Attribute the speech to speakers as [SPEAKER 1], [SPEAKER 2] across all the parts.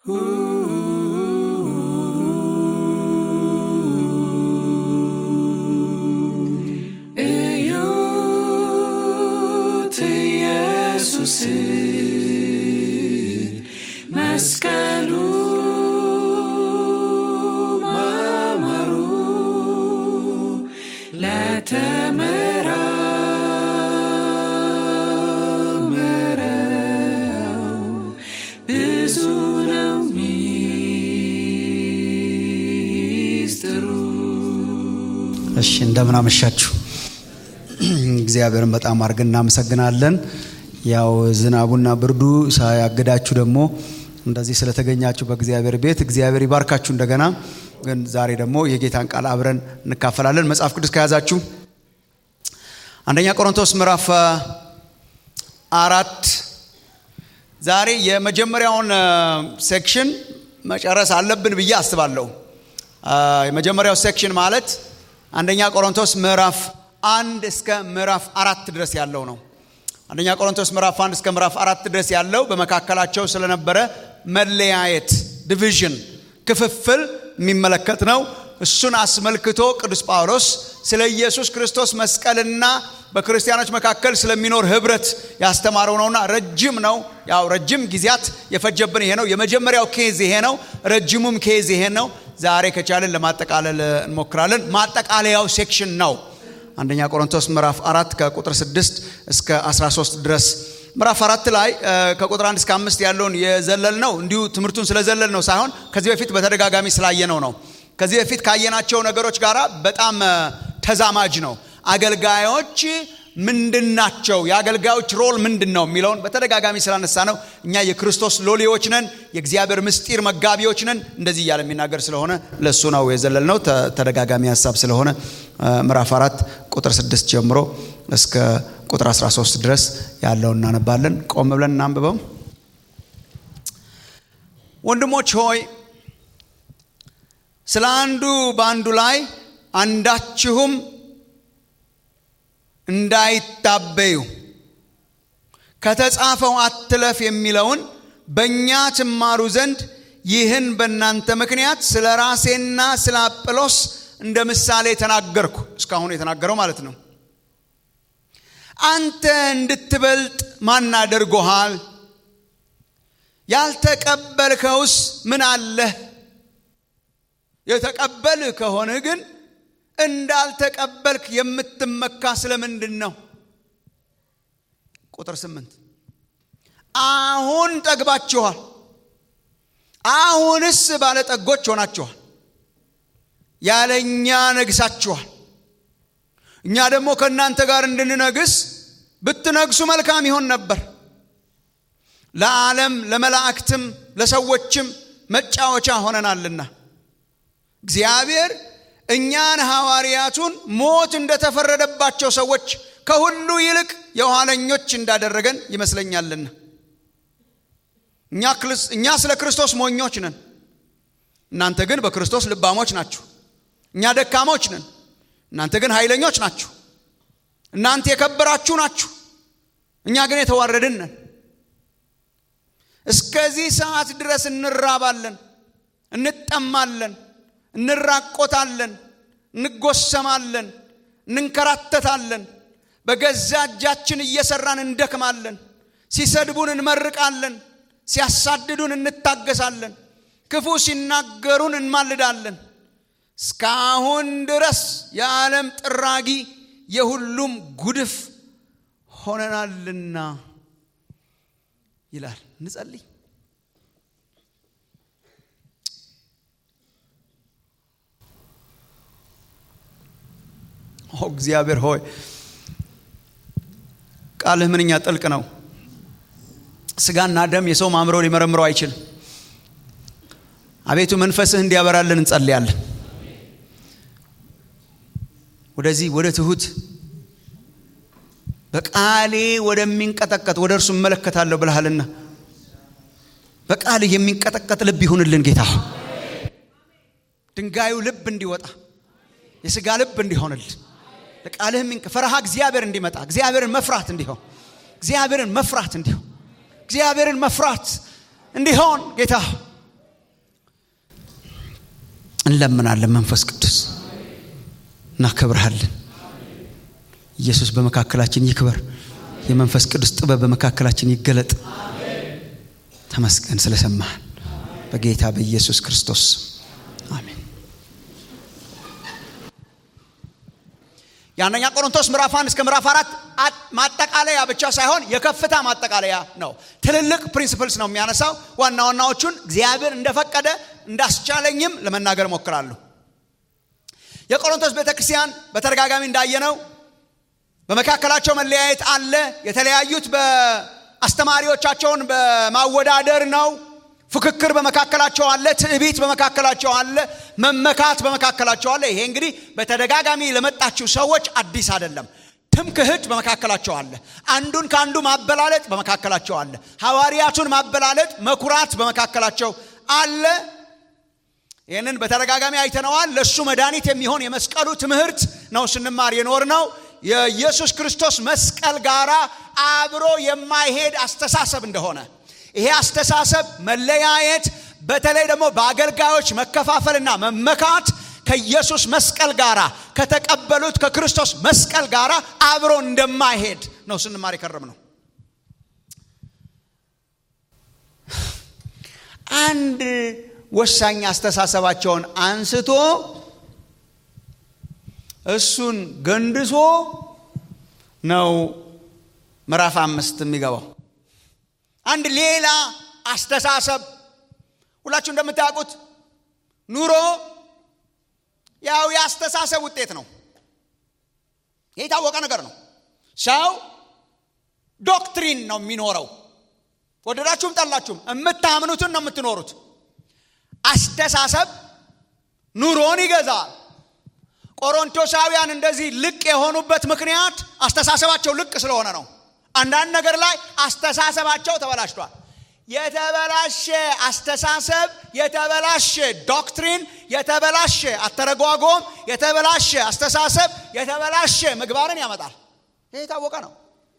[SPEAKER 1] እዩት ኢየሱስ መስቀሉ ማማሩ ለተመራመረው ብዙ ነው ሚስጥሩ።
[SPEAKER 2] እሺ እንደምን አመሻችሁ። እግዚአብሔርን በጣም አድርገን እናመሰግናለን። ያው ዝናቡና ብርዱ ሳያግዳችሁ ደግሞ እንደዚህ ስለተገኛችሁ በእግዚአብሔር ቤት እግዚአብሔር ይባርካችሁ። እንደገና ግን ዛሬ ደግሞ የጌታን ቃል አብረን እንካፈላለን። መጽሐፍ ቅዱስ ከያዛችሁ አንደኛ ቆሮንቶስ ምዕራፍ አ, አራት ዛሬ የመጀመሪያውን ሴክሽን መጨረስ አለብን ብዬ አስባለሁ። አ, የመጀመሪያው ሴክሽን ማለት አንደኛ ቆሮንቶስ ምዕራፍ አንድ እስከ ምዕራፍ አራት ድረስ ያለው ነው። አንደኛ ቆሮንቶስ ምዕራፍ አንድ እስከ ምዕራፍ አራት ድረስ ያለው በመካከላቸው ስለነበረ መለያየት፣ ዲቪዥን፣ ክፍፍል የሚመለከት ነው። እሱን አስመልክቶ ቅዱስ ጳውሎስ ስለ ኢየሱስ ክርስቶስ መስቀልና በክርስቲያኖች መካከል ስለሚኖር ህብረት ያስተማረው ነውና ረጅም ነው። ያው ረጅም ጊዜያት የፈጀብን ይሄ ነው። የመጀመሪያው ኬዝ ይሄ ነው። ረጅሙም ኬዝ ይሄ ነው። ዛሬ ከቻልን ለማጠቃለል እንሞክራለን። ማጠቃለያው ሴክሽን ነው። አንደኛ ቆሮንቶስ ምዕራፍ አራት ከቁጥር 6 እስከ 13 ድረስ ምዕራፍ አራት ላይ እ፣ ከቁጥር አንድ እስከ አምስት ያለውን የዘለል ነው እንዲሁ ትምህርቱን ስለዘለል ነው ሳይሆን ከዚህ በፊት በተደጋጋሚ ስላየነው ነው። ከዚህ በፊት ካየናቸው ነገሮች ጋር በጣም እ፣ ተዛማጅ ነው። አገልጋዮች ምንድን ናቸው? የአገልጋዮች ሮል ምንድን ነው የሚለውን በተደጋጋሚ ስላነሳ ነው። እኛ የክርስቶስ ሎሌዎች ነን፣ የእግዚአብሔር ምስጢር መጋቢዎች ነን። እንደዚህ እያለ የሚናገር ስለሆነ ለእሱ ነው የዘለል ነው። ተ- ተደጋጋሚ ሀሳብ ስለሆነ እ፣ ምዕራፍ አራት ቁጥር ስድስት ጀምሮ እስከ ቁጥር 13 ድረስ ያለውን እናነባለን። ቆም ብለን እናንብበው። ወንድሞች ሆይ ስለ አንዱ በአንዱ ላይ አንዳችሁም እንዳይታበዩ ከተጻፈው አትለፍ የሚለውን በእኛ ትማሩ ዘንድ ይህን በእናንተ ምክንያት ስለ ራሴና ስለ አጵሎስ እንደ ምሳሌ ተናገርኩ። እስካሁን የተናገረው ማለት ነው። አንተ እንድትበልጥ ማን አድርጎሃል? ያልተቀበልከውስ ምን አለህ? የተቀበልህ ከሆንህ ግን እንዳልተቀበልክ የምትመካ ስለምንድን ነው? ቁጥር ስምንት አሁን ጠግባችኋል፣ አሁንስ ባለጠጎች ሆናችኋል፣ ያለ እኛ ነግሳችኋል። እኛ ደግሞ ከእናንተ ጋር እንድንነግስ ብትነግሱ መልካም ይሆን ነበር። ለዓለም ለመላእክትም ለሰዎችም መጫወቻ ሆነናልና እግዚአብሔር እኛን ሐዋርያቱን ሞት እንደተፈረደባቸው ሰዎች ከሁሉ ይልቅ የኋለኞች እንዳደረገን ይመስለኛልና እኛ ክልስ- እኛ ስለ ክርስቶስ ሞኞች ነን፣ እናንተ ግን በክርስቶስ ልባሞች ናችሁ። እኛ ደካሞች ነን፣ እናንተ ግን ኃይለኞች ናችሁ። እናንተ የከበራችሁ ናችሁ፣ እኛ ግን የተዋረድን ነን። እስከዚህ ሰዓት ድረስ እንራባለን፣ እንጠማለን፣ እንራቆታለን፣ እንጎሰማለን፣ እንንከራተታለን፣ በገዛ እጃችን እየሰራን እንደክማለን፣ ሲሰድቡን እንመርቃለን፣ ሲያሳድዱን እንታገሳለን፣ ክፉ ሲናገሩን እንማልዳለን። እስካሁን ድረስ የዓለም ጥራጊ የሁሉም ጉድፍ ሆነናልና ይላል። እንጸልይ። ኦ እግዚአብሔር ሆይ ቃልህ ምንኛ ጥልቅ ነው። ስጋና ደም የሰው ማምሮ ሊመረምረው አይችልም። አቤቱ መንፈስህ እንዲያበራልን እንጸልያለን። ወደዚህ ወደ ትሁት በቃሌ ወደሚንቀጠቀጥ ወደ እርሱ እመለከታለሁ ብልሃልና በቃልህ የሚንቀጠቀጥ ልብ ይሁንልን ጌታ። ድንጋዩ ልብ እንዲወጣ የስጋ ልብ እንዲሆንልን ለቃልህ የሚንቀ ፈረሃ እግዚአብሔር እንዲመጣ እግዚአብሔርን መፍራት እንዲሆን እግዚአብሔርን መፍራት እንዲሆን እግዚአብሔርን መፍራት እንዲሆን ጌታ እንለምናለን። መንፈስ ቅዱስ እናከብርሃለን። ኢየሱስ በመካከላችን ይክበር። የመንፈስ ቅዱስ ጥበብ በመካከላችን ይገለጥ። ተመስገን ስለሰማህን በጌታ በኢየሱስ ክርስቶስ አሜን። የአንደኛ ቆሮንቶስ ምዕራፍ አንድ እስከ ምዕራፍ አራት ማጠቃለያ ብቻ ሳይሆን የከፍታ ማጠቃለያ ነው። ትልልቅ ፕሪንሲፕልስ ነው የሚያነሳው። ዋና ዋናዎቹን እግዚአብሔር እንደፈቀደ እንዳስቻለኝም ለመናገር ሞክራለሁ። የቆሮንቶስ ቤተ ክርስቲያን በተደጋጋሚ እንዳየነው በመካከላቸው መለያየት አለ። የተለያዩት በአስተማሪዎቻቸውን በማወዳደር ነው። ፍክክር በመካከላቸው አለ። ትዕቢት በመካከላቸው አለ። መመካት በመካከላቸው አለ። ይሄ እንግዲህ በተደጋጋሚ ለመጣችው ሰዎች አዲስ አይደለም። ትምክህት በመካከላቸው አለ። አንዱን ከአንዱ ማበላለጥ በመካከላቸው አለ። ሐዋርያቱን ማበላለጥ፣ መኩራት በመካከላቸው አለ። ይህንን በተደጋጋሚ አይተነዋል። ለእሱ መድኃኒት የሚሆን የመስቀሉ ትምህርት ነው ስንማር የኖር ነው። የኢየሱስ ክርስቶስ መስቀል ጋራ አብሮ የማይሄድ አስተሳሰብ እንደሆነ ይሄ አስተሳሰብ መለያየት፣ በተለይ ደግሞ በአገልጋዮች መከፋፈልና መመካት ከኢየሱስ መስቀል ጋራ ከተቀበሉት ከክርስቶስ መስቀል ጋራ አብሮ እንደማይሄድ ነው ስንማር የከረም ነው። አንድ ወሳኝ አስተሳሰባቸውን አንስቶ እሱን ገንድሶ ነው ምዕራፍ አምስት የሚገባው። አንድ ሌላ አስተሳሰብ ሁላችሁ እንደምታውቁት ኑሮ ያው የአስተሳሰብ ውጤት ነው። ይህ የታወቀ ነገር ነው። ሰው ዶክትሪን ነው የሚኖረው። ወደዳችሁም ጠላችሁም የምታምኑትን ነው የምትኖሩት። አስተሳሰብ ኑሮን ይገዛል። ቆሮንቶሳውያን እንደዚህ ልቅ የሆኑበት ምክንያት አስተሳሰባቸው ልቅ ስለሆነ ነው። አንዳንድ ነገር ላይ አስተሳሰባቸው ተበላሽቷል። የተበላሸ አስተሳሰብ፣ የተበላሸ ዶክትሪን፣ የተበላሸ አተረጓጎም፣ የተበላሸ አስተሳሰብ፣ የተበላሸ ምግባርን ያመጣል። ይህ የታወቀ ነው።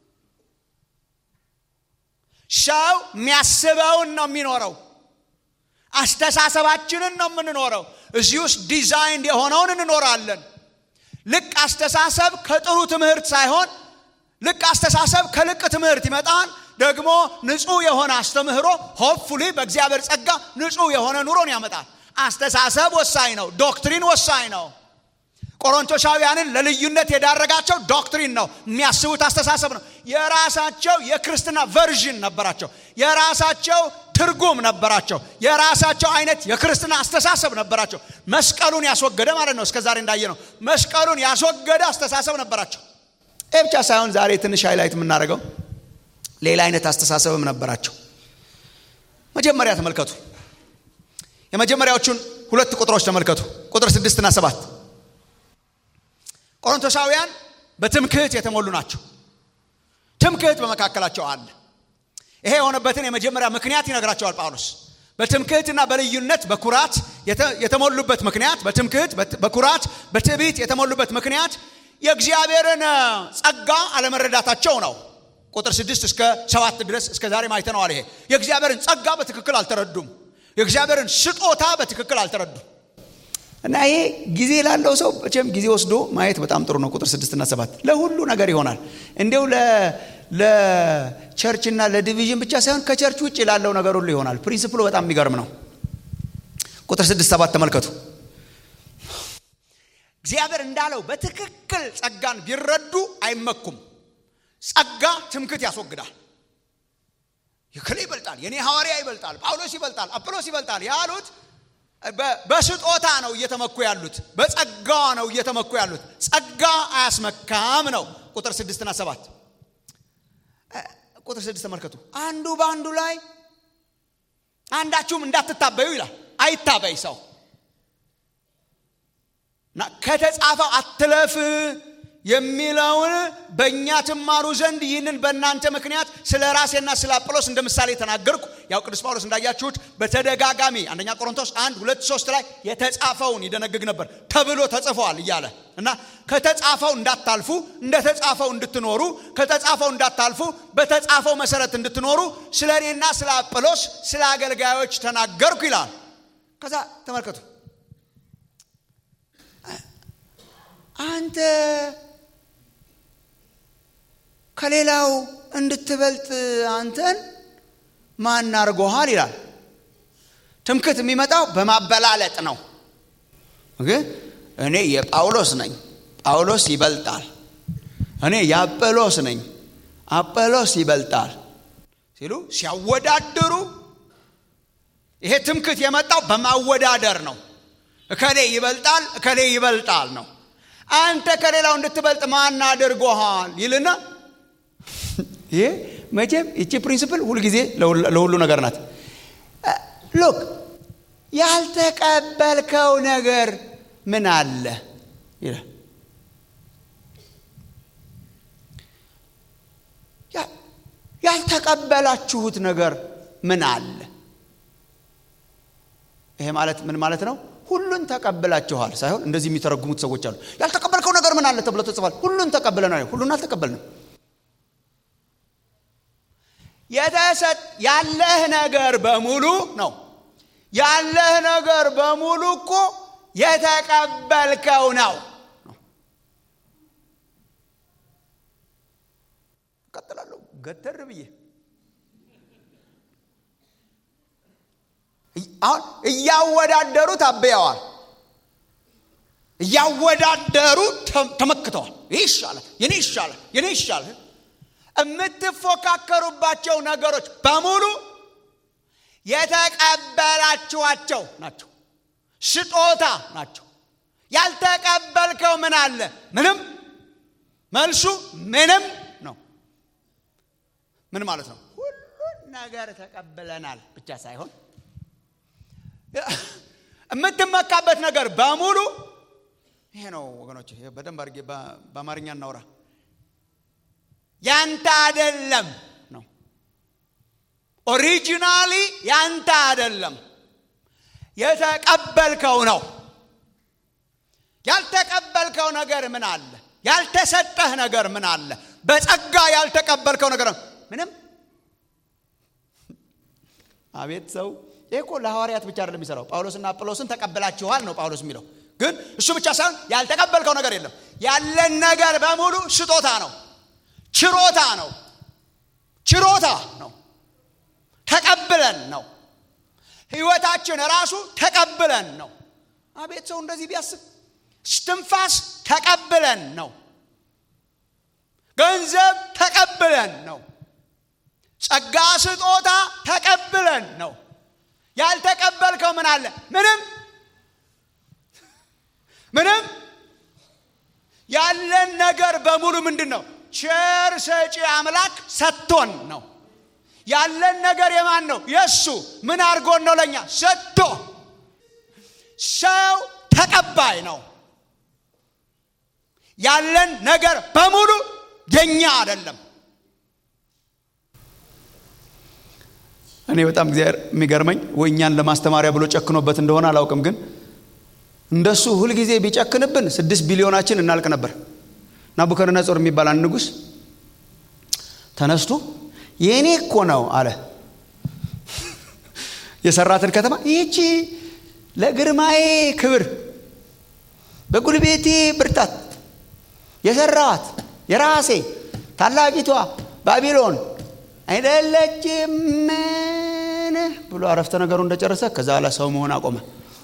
[SPEAKER 2] ሰው የሚያስበውን ነው የሚኖረው። አስተሳሰባችንን ነው የምንኖረው። እዚህ ውስጥ ዲዛይን የሆነውን እንኖራለን። ልቅ አስተሳሰብ ከጥሩ ትምህርት ሳይሆን ልቅ አስተሳሰብ ከልቅ ትምህርት ይመጣል። ደግሞ ንጹሕ የሆነ አስተምህሮ ሆፕፉሊ በእግዚአብሔር ጸጋ ንጹሕ የሆነ ኑሮን ያመጣል። አስተሳሰብ ወሳኝ ነው። ዶክትሪን ወሳኝ ነው። ቆሮንቶሳውያንን ለልዩነት የዳረጋቸው ዶክትሪን ነው። የሚያስቡት አስተሳሰብ ነው። የራሳቸው የክርስትና ቨርዥን ነበራቸው። የራሳቸው ትርጉም ነበራቸው። የራሳቸው አይነት የክርስትና አስተሳሰብ ነበራቸው። መስቀሉን ያስወገደ ማለት ነው። እስከዛሬ እንዳየ ነው። መስቀሉን ያስወገደ አስተሳሰብ ነበራቸው። ይህ ብቻ ሳይሆን ዛሬ ትንሽ ሃይላይት የምናደርገው ሌላ አይነት አስተሳሰብም ነበራቸው። መጀመሪያ ተመልከቱ። የመጀመሪያዎቹን ሁለት ቁጥሮች ተመልከቱ። ቁጥር ስድስትና ሰባት ቆሮንቶሳውያን በትምክህት የተሞሉ ናቸው። ትምክህት በመካከላቸው አለ። ይሄ የሆነበትን የመጀመሪያ ምክንያት ይነግራቸዋል ጳውሎስ። በትምክህትና በልዩነት በኩራት የተሞሉበት ምክንያት፣ በትምክህት በኩራት በትዕቢት የተሞሉበት ምክንያት የእግዚአብሔርን ጸጋ አለመረዳታቸው ነው። ቁጥር ስድስት እስከ ሰባት ድረስ እስከ ዛሬ አይተነዋል። ይሄ የእግዚአብሔርን ጸጋ በትክክል አልተረዱም። የእግዚአብሔርን ስጦታ በትክክል አልተረዱም። እና ይሄ ጊዜ ላለው ሰው መቼም ጊዜ ወስዶ ማየት በጣም ጥሩ ነው። ቁጥር ስድስትና ሰባት ለሁሉ ነገር ይሆናል። እንዲው ለቸርችና ለዲቪዥን ብቻ ሳይሆን ከቸርች ውጭ ላለው ነገር ሁሉ ይሆናል። ፕሪንስፕሉ በጣም የሚገርም ነው። ቁጥር ስድስት ሰባት ተመልከቱ። እግዚአብሔር እንዳለው በትክክል ጸጋን ቢረዱ አይመኩም። ጸጋ ትምክት ያስወግዳል። የክሌ ይበልጣል፣ የኔ ሐዋርያ ይበልጣል፣ ጳውሎስ ይበልጣል፣ አጵሎስ ይበልጣል ያሉት በስጦታ ነው እየተመኩ ያሉት። በጸጋ ነው እየተመኩ ያሉት። ጸጋ አያስመካም ነው። ቁጥር ስድስትና ሰባት ቁጥር ስድስት ተመልከቱ። አንዱ በአንዱ ላይ አንዳችሁም እንዳትታበዩ ይላል። አይታበይ ሰው እና ከተጻፈው አትለፍ የሚለውን በእኛ ትማሩ ዘንድ ይህንን በእናንተ ምክንያት ስለ ራሴና ስለ አጵሎስ እንደ ምሳሌ ተናገርኩ። ያው ቅዱስ ጳውሎስ እንዳያችሁት በተደጋጋሚ አንደኛ ቆሮንቶስ አንድ ሁለት ሶስት ላይ የተጻፈውን ይደነግግ ነበር ተብሎ ተጽፏል እያለ እና ከተጻፈው እንዳታልፉ እንደ ተጻፈው እንድትኖሩ ከተጻፈው እንዳታልፉ በተጻፈው መሰረት እንድትኖሩ ስለ እኔና ስለ አጵሎስ ስለ አገልጋዮች ተናገርኩ ይላል። ከዛ ተመልከቱ አንተ ከሌላው እንድትበልጥ አንተን ማን አድርጎሃል ይላል። ትምክት የሚመጣው በማበላለጥ ነው። እኔ የጳውሎስ ነኝ፣ ጳውሎስ ይበልጣል። እኔ የአጵሎስ ነኝ፣ አጵሎስ ይበልጣል ሲሉ ሲያወዳድሩ፣ ይሄ ትምክት የመጣው በማወዳደር ነው። እከሌ ይበልጣል፣ እከሌ ይበልጣል ነው። አንተ ከሌላው እንድትበልጥ ማን አድርጎሃል ይልና ይሄ መቼም ይቺ ፕሪንስፕል ሁልጊዜ ለሁሉ ነገር ናት። ሎክ ያልተቀበልከው ነገር ምን አለ ይላል። ያልተቀበላችሁት ነገር ምን አለ? ይሄ ማለት ምን ማለት ነው? ሁሉን ተቀብላችኋል ሳይሆን እንደዚህ የሚተረጉሙት ሰዎች አሉ። ያልተቀበልከው ነገር ምን አለ ተብሎ ተጽፏል። ሁሉን ተቀብለናል። ሁሉን አልተቀበልንም። የተሰጥ ያለህ ነገር በሙሉ ነው። ያለህ ነገር በሙሉ እኮ የተቀበልከው ነው። እቀጥላለሁ ገተር ብዬ አሁን እያወዳደሩ ታበያዋል። እያወዳደሩ ተመክተዋል። ይህ ይሻላል፣ የኔ ይሻላል፣ የኔ ይሻላል። የምትፎካከሩባቸው ነገሮች በሙሉ የተቀበላችኋቸው ናቸው፣ ስጦታ ናቸው። ያልተቀበልከው ምን አለ? ምንም። መልሱ ምንም ነው። ምን ማለት ነው? ሁሉን ነገር ተቀብለናል ብቻ ሳይሆን የምትመካበት ነገር በሙሉ ይሄ ነው ወገኖች። በደንብ አድርጌ በአማርኛ እናውራ። ያንተ አደለም ነው። ኦሪጂናሊ ያንተ አደለም፣ የተቀበልከው ነው። ያልተቀበልከው ነገር ምን አለ? ያልተሰጠህ ነገር ምን አለ? በጸጋ ያልተቀበልከው ነገር ምንም። አቤት ሰው ይህ እኮ ለሐዋርያት ብቻ አይደለም የሚሰራው። ጳውሎስና አጵሎስን ተቀብላችኋል ነው ጳውሎስ የሚለው። ግን እሱ ብቻ ሳይሆን ያልተቀበልከው ነገር የለም። ያለን ነገር በሙሉ ስጦታ ነው፣ ችሮታ ነው፣ ችሮታ ነው። ተቀብለን ነው። ህይወታችን ራሱ ተቀብለን ነው። አቤት ሰው እንደዚህ ቢያስብ፣ ስትንፋስ ተቀብለን ነው። ገንዘብ ተቀብለን ነው። ጸጋ ስጦታ ተቀብለን ነው። ያልተቀበልከው ምን አለ? ምንም ምንም። ያለን ነገር በሙሉ ምንድን ነው? ቸር ሰጪ አምላክ ሰጥቶን ነው። ያለን ነገር የማን ነው? የእሱ። ምን አድርጎን ነው? ለእኛ ሰጥቶ። ሰው ተቀባይ ነው። ያለን ነገር በሙሉ የኛ አይደለም። እኔ በጣም እግዚአብሔር የሚገርመኝ ወይ እኛን ለማስተማሪያ ብሎ ጨክኖበት እንደሆነ አላውቅም፣ ግን እንደሱ ሁልጊዜ ቢጨክንብን ስድስት ቢሊዮናችን እናልቅ ነበር። ናቡከደነጾር የሚባል አንድ ንጉሥ ተነስቶ የእኔ እኮ ነው አለ። የሰራትን ከተማ ይህቺ ለግርማዬ ክብር በጉልቤቴ ብርታት የሰራዋት የራሴ ታላቂቷ ባቢሎን አይደለችምን ብሎ አረፍተ ነገሩ እንደጨረሰ ከዛ በኋላ ሰው መሆን አቆመ።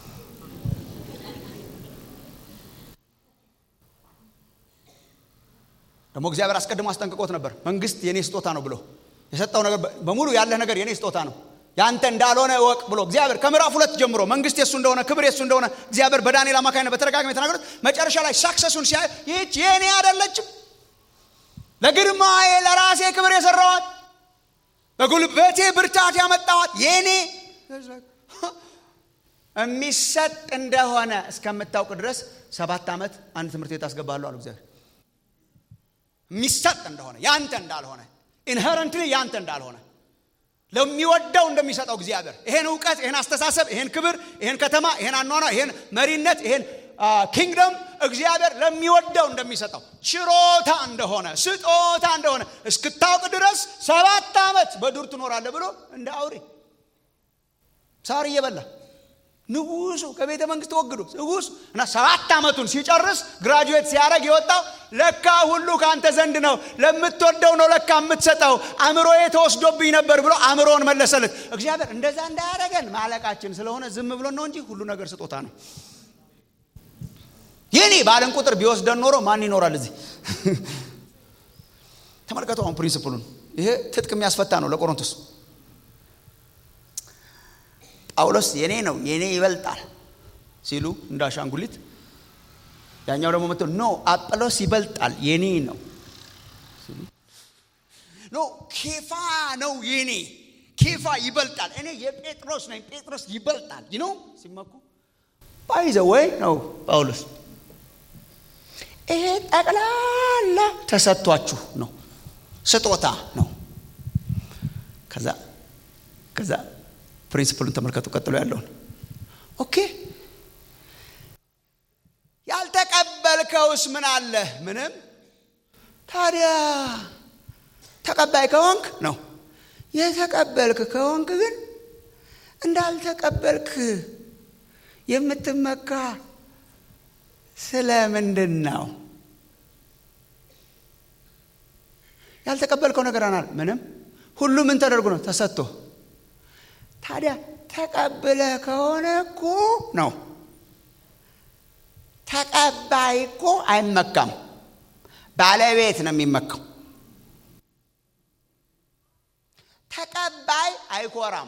[SPEAKER 2] ደግሞ እግዚአብሔር አስቀድሞ አስጠንቅቆት ነበር። መንግስት የኔ ስጦታ ነው ብሎ የሰጠው ነገር በሙሉ ያለህ ነገር የኔ ስጦታ ነው ያንተ እንዳልሆነ እወቅ ብሎ እግዚአብሔር ከምዕራፍ ሁለት ጀምሮ መንግስት የሱ እንደሆነ ክብር የሱ እንደሆነ እግዚአብሔር በዳንኤል አማካኝነት በተደጋጋሚ የተናገሩት መጨረሻ ላይ ሳክሰሱን ሲያይ ይህች የእኔ አይደለችም ለግርማዬ ለራሴ ክብር የሰራዋት በጉልበቴ ብርታት ያመጣዋት የኔ የሚሰጥ እንደሆነ እስከምታውቅ ድረስ ሰባት ዓመት አንድ ትምህርት ቤት አስገባለሁ አሉ እግዚአብሔር። የሚሰጥ እንደሆነ ያንተ እንዳልሆነ ኢንሄረንትሊ ያንተ እንዳልሆነ ለሚወደው እንደሚሰጠው እግዚአብሔር ይሄን እውቀት፣ ይሄን አስተሳሰብ፣ ይሄን ክብር፣ ይሄን ከተማ፣ ይሄን አኗኗ፣ ይሄን መሪነት፣ ይሄን ኪንግደም እግዚአብሔር ለሚወደው እንደሚሰጠው ችሮታ እንደሆነ ስጦታ እንደሆነ እስክታውቅ ድረስ ሰባት ዓመት በዱር ትኖራለህ ብሎ እንደ አውሬ ሳር እየበላ ንጉሱ ከቤተ መንግስት ወግዶ ንጉሱ እና ሰባት ዓመቱን ሲጨርስ ግራጁዌት ሲያደርግ የወጣው ለካ ሁሉ ከአንተ ዘንድ ነው፣ ለምትወደው ነው ለካ የምትሰጠው፣ አእምሮዬ ተወስዶብኝ ነበር ብሎ አእምሮውን መለሰለት። እግዚአብሔር እንደዛ እንዳያደረገን ማለቃችን ስለሆነ ዝም ብሎን ነው እንጂ ሁሉ ነገር ስጦታ ነው። የኔ ባለን ቁጥር ቢወስደን ኖሮ ማን ይኖራል እዚህ? ተመልከቱ አሁን ፕሪንስፕሉን። ይሄ ትጥቅ የሚያስፈታ ነው ለቆሮንቶስ ጳውሎስ የኔ ነው የኔ ይበልጣል ሲሉ እንደ አሻንጉሊት፣ ያኛው ደግሞ መጥቶ ኖ አጵሎስ ይበልጣል የኔ ነው ሲሉ ኖ ኬፋ ነው የኔ ኬፋ ይበልጣል እኔ የጴጥሮስ ነኝ ጴጥሮስ ይበልጣል ይኖ ሲመኩ ባይዘ ወይ ነው ጳውሎስ ይሄ ጠቅላላ ተሰጥቷችሁ ነው ስጦታ ነው ከዛ ከዛ ፕሪንሲፕሉን ተመልከቱ። ቀጥሎ ያለውን ኦኬ። ያልተቀበልከውስ ምን አለ? ምንም። ታዲያ ተቀባይ ከሆንክ ነው። የተቀበልክ ከሆንክ ግን እንዳልተቀበልክ የምትመካ ስለ ምንድን ነው? ያልተቀበልከው ነገር አናል ምንም። ሁሉ ምን ተደርጎ ነው? ተሰጥቶ ታዲያ ተቀብለ ከሆነ እኮ ነው። ተቀባይ እኮ አይመካም፣ ባለቤት ነው የሚመካው። ተቀባይ አይኮራም፣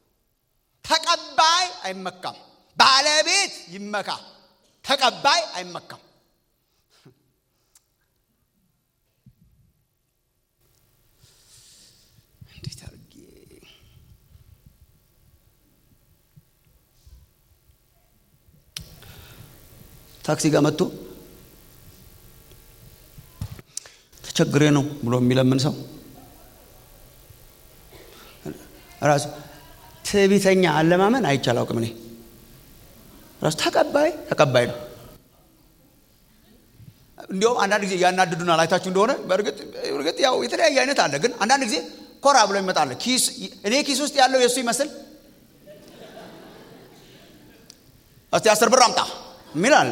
[SPEAKER 2] ተቀባይ አይመካም። ባለቤት ይመካ፣ ተቀባይ አይመካም። እንዴት አድርጌ ታክሲ ጋር መጥቶ ተቸግሬ ነው ብሎ የሚለምን ሰው ራሱ ትዕቢተኛ አለማመን አይቻል አውቅም። እኔ ራሱ ተቀባይ ተቀባይ ነው። እንዲሁም አንዳንድ ጊዜ ያናድዱናል። አይታችሁ እንደሆነ በእርግጥ ያው የተለያየ አይነት አለ፣ ግን አንዳንድ ጊዜ ኮራ ብሎ ይመጣል። እኔ ኪስ ውስጥ ያለው የእሱ ይመስል እስቲ አስር ብር አምጣ ሚላል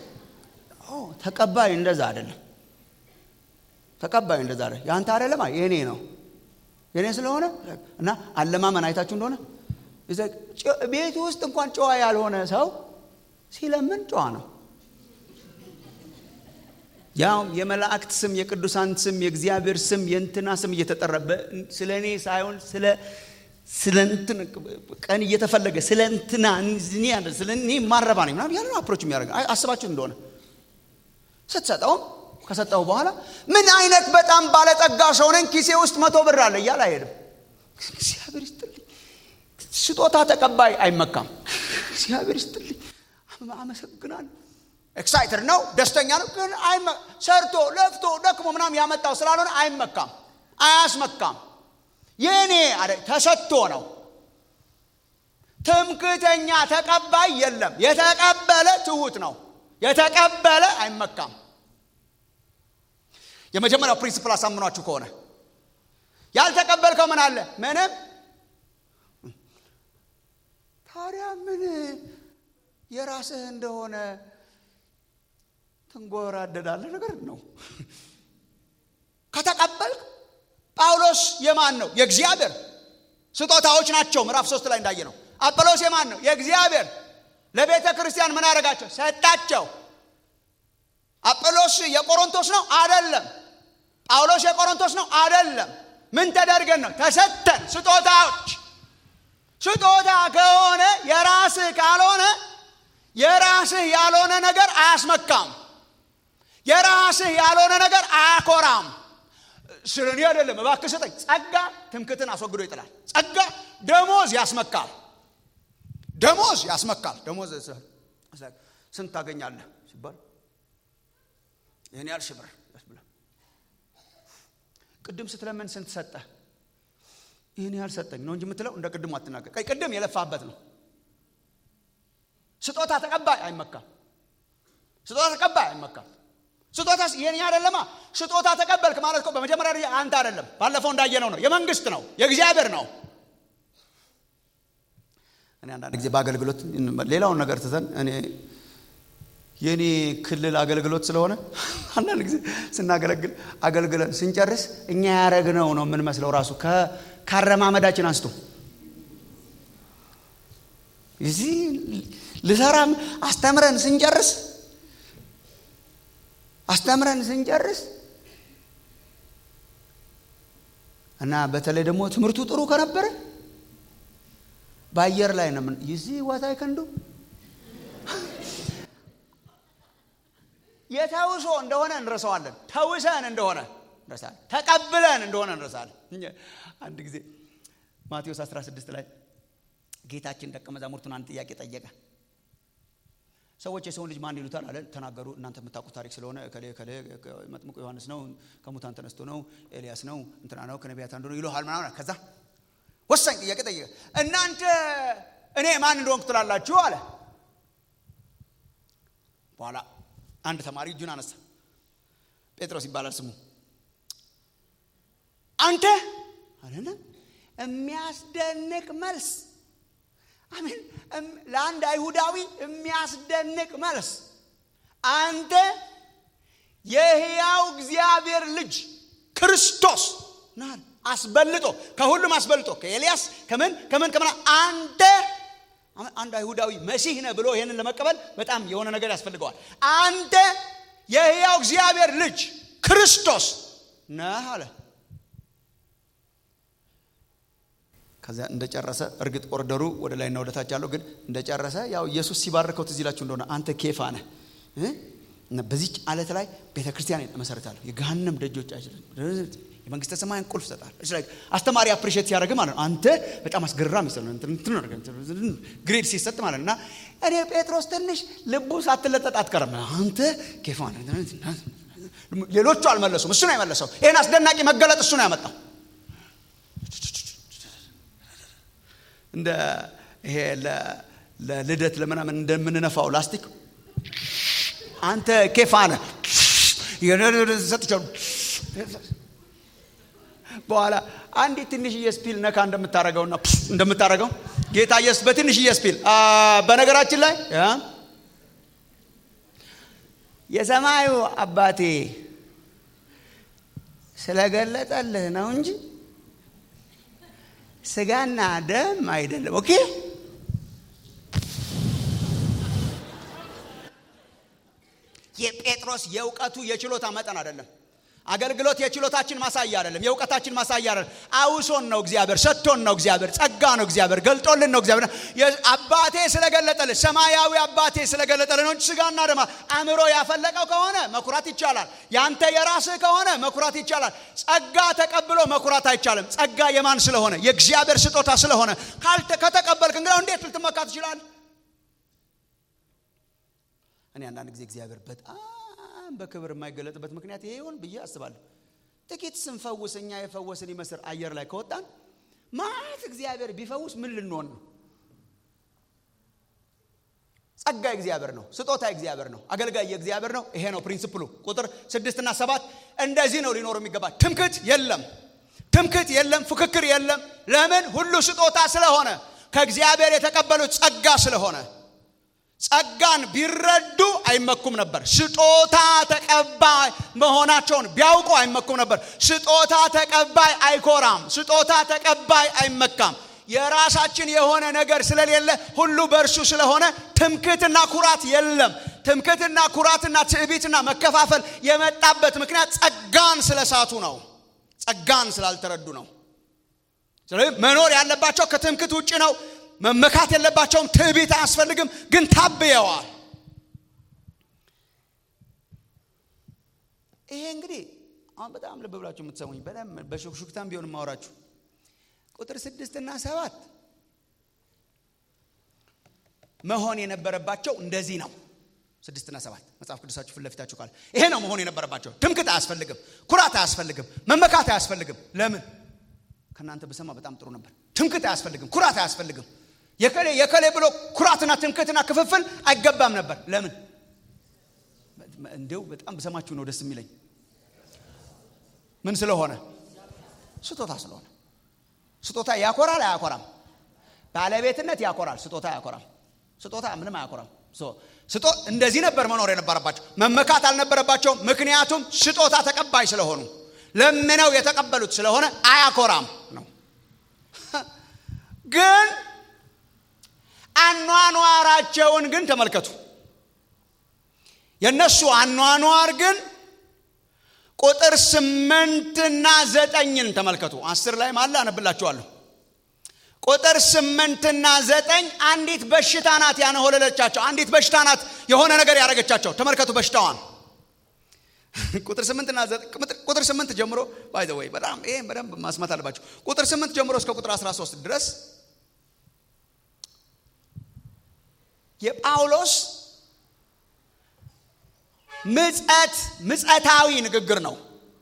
[SPEAKER 2] ተቀባይ እንደዛ አይደለም። ተቀባይ እንደዛ አይደለም። ያንተ አይደለማ የኔ ነው የኔ ስለሆነ እና አለማመን አይታችሁ እንደሆነ ቤቱ ውስጥ እንኳን ጨዋ ያልሆነ ሰው ሲለምን ጨዋ ነው። ያው የመላእክት ስም፣ የቅዱሳን ስም፣ የእግዚአብሔር ስም፣ የእንትና ስም እየተጠራ ስለ እኔ ሳይሆን ስለ ስለ እንትን ቀን እየተፈለገ ስለ እንትና ስለ እኔ ማረባ ነኝ ምናምን ያለ አፕሮች የሚያደርግ አስባችሁ እንደሆነ ስትሰጠውም ከሰጠው በኋላ ምን አይነት በጣም ባለጠጋ ሰው ነኝ ኪሴ ውስጥ መቶ ብር አለ እያለ አይሄድም። እግዚአብሔር ይስጥልኝ። ስጦታ ተቀባይ አይመካም። እግዚአብሔር ይስጥልኝ፣ አመሰግናለሁ። ኤክሳይትድ ነው፣ ደስተኛ ነው። ግን ሰርቶ ለፍቶ ደክሞ ምናምን ያመጣው ስላልሆነ አይመካም፣ አያስመካም። የኔ ተሰጥቶ ነው። ትምክተኛ ተቀባይ የለም። የተቀበለ ትሁት ነው። የተቀበለ አይመካም። የመጀመሪያው ፕሪንስፕል አሳምኗችሁ ከሆነ ያልተቀበልከው ምን አለ? ምንም። ታዲያ ምን የራስህ እንደሆነ ትንጎራደዳለህ? ነገር ነው። ከተቀበልክ ጳውሎስ የማን ነው? የእግዚአብሔር ስጦታዎች ናቸው። ምዕራፍ ሶስት ላይ እንዳየ ነው። አጵሎስ የማን ነው? የእግዚአብሔር ለቤተ ክርስቲያን ምን አደረጋቸው? ሰጣቸው። አጵሎስ የቆሮንቶስ ነው? አደለም። ጳውሎስ የቆሮንቶስ ነው? አደለም። ምን ተደርገን ነው? ተሰጠን። ስጦታዎች። ስጦታ ከሆነ የራስህ ካልሆነ የራስህ ያልሆነ ነገር አያስመካም። የራስህ ያልሆነ ነገር አያኮራም። ስለ እኔ አይደለም እባክህ ስጠኝ። ጸጋ ትምክትን አስወግዶ ይጥላል። ጸጋ ደሞዝ ያስመካል። ደሞዝ ያስመካል። ደሞዝ ስንት ታገኛለህ ሲባል ይህን ያህል ሺህ ብር ያስብላል። ቅድም ስትለምን ስንት ሰጠህ? ይህን ያህል ሰጠኝ ነው እንጂ የምትለው እንደ ቅድሙ አትናገር። ቀይ ቅድም የለፋበት ነው። ስጦታ ተቀባይ አይመካም። ስጦታ ተቀባይ አይመካም። ስጦታ የኔ አይደለማ። ስጦታ ተቀበልክ ማለት እኮ በመጀመሪያ ደረጃ አንተ አይደለም፣ ባለፈው እንዳየነው ነው። የመንግስት ነው፣ የእግዚአብሔር ነው። እኔ አንዳንድ ጊዜ በአገልግሎት ሌላውን ነገር ትተን እኔ የእኔ ክልል አገልግሎት ስለሆነ አንዳንድ ጊዜ ስናገለግል አገልግለን ስንጨርስ እኛ ያረግነው ነው የምንመስለው ራሱ ካረማመዳችን አንስቶ እዚህ ልሰራም አስተምረን ስንጨርስ አስተምረን ስንጨርስ እና በተለይ ደግሞ ትምህርቱ ጥሩ ከነበረ በአየር ላይ ነው ምን ይዚ ዋታይ ከንዱ የተውሶ እንደሆነ እንረሳዋለን። ተውሰን እንደሆነ እንረሳለን። ተቀብለን እንደሆነ እንረሳለን። አንድ ጊዜ ማቴዎስ 16 ላይ ጌታችን ደቀ መዛሙርቱን አንድ ጥያቄ ጠየቀ። ሰዎች የሰውን ልጅ ማን ይሉታል አለ። ተናገሩ። እናንተ የምታውቁት ታሪክ ስለሆነ ከሌ ከሌ መጥምቁ ዮሐንስ ነው፣ ከሙታን ተነስቶ ነው፣ ኤልያስ ነው፣ እንትና ነው፣ ከነቢያት አንዱ ነው ይሉሃል ምናምን። ከዛ ወሳኝ ጥያቄ ጠየቀ። እናንተ እኔ ማን እንደሆንኩ ትላላችሁ አለ። በኋላ አንድ ተማሪ እጁን አነሳ። ጴጥሮስ ይባላል ስሙ። አንተ አለና የሚያስደንቅ መልስ አሜን። ለአንድ አይሁዳዊ የሚያስደንቅ መልስ አንተ የሕያው እግዚአብሔር ልጅ ክርስቶስ ናል አስበልጦ ከሁሉም አስበልጦ ከኤልያስ ከምን ከምን ከምን አንተ አንድ አይሁዳዊ መሲህ ነህ ብሎ ይህንን ለመቀበል በጣም የሆነ ነገር ያስፈልገዋል። አንተ የሕያው እግዚአብሔር ልጅ ክርስቶስ ነህ አለ። ከዚያ እንደጨረሰ እርግጥ ኦርደሩ ወደ ላይና ወደ ታች አለው። ግን እንደጨረሰ ያው ኢየሱስ ሲባርከው ትዝ ይላችሁ እንደሆነ አንተ ኬፋ ነህ እና በዚች አለት ላይ ቤተ ክርስቲያን እመሰርታለሁ፣ የገሃነም ደጆች አይችልም፣ የመንግስተ ሰማያን ቁልፍ ይሰጣል። አስተማሪ አፕሪሼት ሲያደርግ ማለት ነው። አንተ በጣም አስገራሚ ስለ ግሬድ ሲሰጥ ማለት እና እኔ ጴጥሮስ ትንሽ ልቡ ሳትለጠጥ አትቀርም። አንተ ኬፋ ነህ። ሌሎቹ አልመለሱም፣ እሱ ነው የመለሰው። ይህን አስደናቂ መገለጥ እሱ ነው ያመጣው። እንደ ይሄ ለልደት ለምናምን እንደምንነፋው ላስቲክ አንተ ኬፋ ነህ ሰጥቻሉ። በኋላ አንዲት ትንሽዬ ስፒል ነካ እንደምታረገውና እንደምታረገው ጌታ ኢየሱስ በትንሽዬ ስፒል በነገራችን ላይ የሰማዩ አባቴ ስለገለጠልህ ነው እንጂ ስጋና ደም አይደለም። ኦኬ የጴጥሮስ የእውቀቱ የችሎታ መጠን አይደለም። አገልግሎት የችሎታችን ማሳያ አይደለም። የእውቀታችን ማሳያ አይደለም። አውሶን ነው እግዚአብሔር፣ ሰጥቶን ነው እግዚአብሔር፣ ጸጋ ነው እግዚአብሔር፣ ገልጦልን ነው እግዚአብሔር። አባቴ ስለገለጠልን ሰማያዊ አባቴ ስለገለጠልን ነው እንጂ ስጋና ደማ አእምሮ ያፈለቀው ከሆነ መኩራት ይቻላል። ያንተ የራስህ ከሆነ መኩራት ይቻላል። ጸጋ ተቀብሎ መኩራት አይቻልም። ጸጋ የማን ስለሆነ? የእግዚአብሔር ስጦታ ስለሆነ ከተቀበልክ እንግዲህ እንዴት ልትመካ ትችላለህ? እኔ አንዳንድ ጊዜ እግዚአብሔር በጣም በክብር የማይገለጥበት ምክንያት ይሄ ይሆን ብዬ አስባለሁ። ጥቂት ስንፈውስ እኛ የፈወስን ይመስል አየር ላይ ከወጣን ማለት እግዚአብሔር ቢፈውስ ምን ልንሆን ነው? ጸጋ እግዚአብሔር ነው። ስጦታ እግዚአብሔር ነው። አገልጋይ የእግዚአብሔር ነው። ይሄ ነው ፕሪንስፕሉ። ቁጥር ስድስትና ሰባት እንደዚህ ነው ሊኖሩ የሚገባ። ትምክት የለም፣ ትምክት የለም፣ ፉክክር የለም። ለምን? ሁሉ ስጦታ ስለሆነ ከእግዚአብሔር የተቀበሉት ጸጋ ስለሆነ ጸጋን ቢረዱ አይመኩም ነበር። ስጦታ ተቀባይ መሆናቸውን ቢያውቁ አይመኩም ነበር። ስጦታ ተቀባይ አይኮራም። ስጦታ ተቀባይ አይመካም። የራሳችን የሆነ ነገር ስለሌለ ሁሉ በእርሱ ስለሆነ ትምክትና ኩራት የለም። ትምክትና ኩራትና ትዕቢትና መከፋፈል የመጣበት ምክንያት ጸጋን ስለሳቱ ነው። ጸጋን ስላልተረዱ ነው። ስለዚህ መኖር ያለባቸው ከትምክት ውጭ ነው። መመካት የለባቸውም። ትዕቢት አያስፈልግም፣ ግን ታብየዋል። ይሄ እንግዲህ አሁን በጣም ልብ ብላችሁ የምትሰሙኝ በደንብ በሹክሹክታም ቢሆን የማወራችሁ ቁጥር ስድስት እና ሰባት መሆን የነበረባቸው እንደዚህ ነው። ስድስትና ሰባት መጽሐፍ ቅዱሳችሁ ፊት ለፊታችሁ ካለ ይሄ ነው መሆን የነበረባቸው። ትምክት አያስፈልግም፣ ኩራት አያስፈልግም፣ መመካት አያስፈልግም። ለምን ከእናንተ ብሰማ በጣም ጥሩ ነበር። ትምክት አያስፈልግም፣ ኩራት አያስፈልግም። የከሌ የከሌ ብሎ ኩራትና ትምክትና ክፍፍል አይገባም ነበር። ለምን እንዲው በጣም ብሰማችሁ ነው ደስ የሚለኝ። ምን ስለሆነ? ስጦታ ስለሆነ። ስጦታ ያኮራል አያኮራም? ባለቤትነት ያኮራል፣ ስጦታ ያኮራል። ስጦታ ምንም አያኮራም። ስጦ እንደዚህ ነበር መኖር የነበረባቸው። መመካት አልነበረባቸውም። ምክንያቱም ስጦታ ተቀባይ ስለሆኑ ለምነው የተቀበሉት ስለሆነ አያኮራም ነው። ግን አኗኗራቸውን ግን ተመልከቱ። የእነሱ አኗኗር ግን ቁጥር ስምንትና ዘጠኝን ተመልከቱ። አስር ላይ ማለ አነብላችኋለሁ። ቁጥር ስምንትና ዘጠኝ አንዲት በሽታ ናት ያነሆለለቻቸው። አንዲት በሽታ ናት የሆነ ነገር ያደረገቻቸው። ተመልከቱ በሽታዋን ቁጥር ስምንትና ቁጥር ስምንት ጀምሮ ባይ ዘ ወይ በጣም ይሄን በደንብ ማስማት አለባቸው። ቁጥር ስምንት ጀምሮ እስከ ቁጥር 13 ድረስ የጳውሎስ ምጸት ምጸታዊ ንግግር ነው።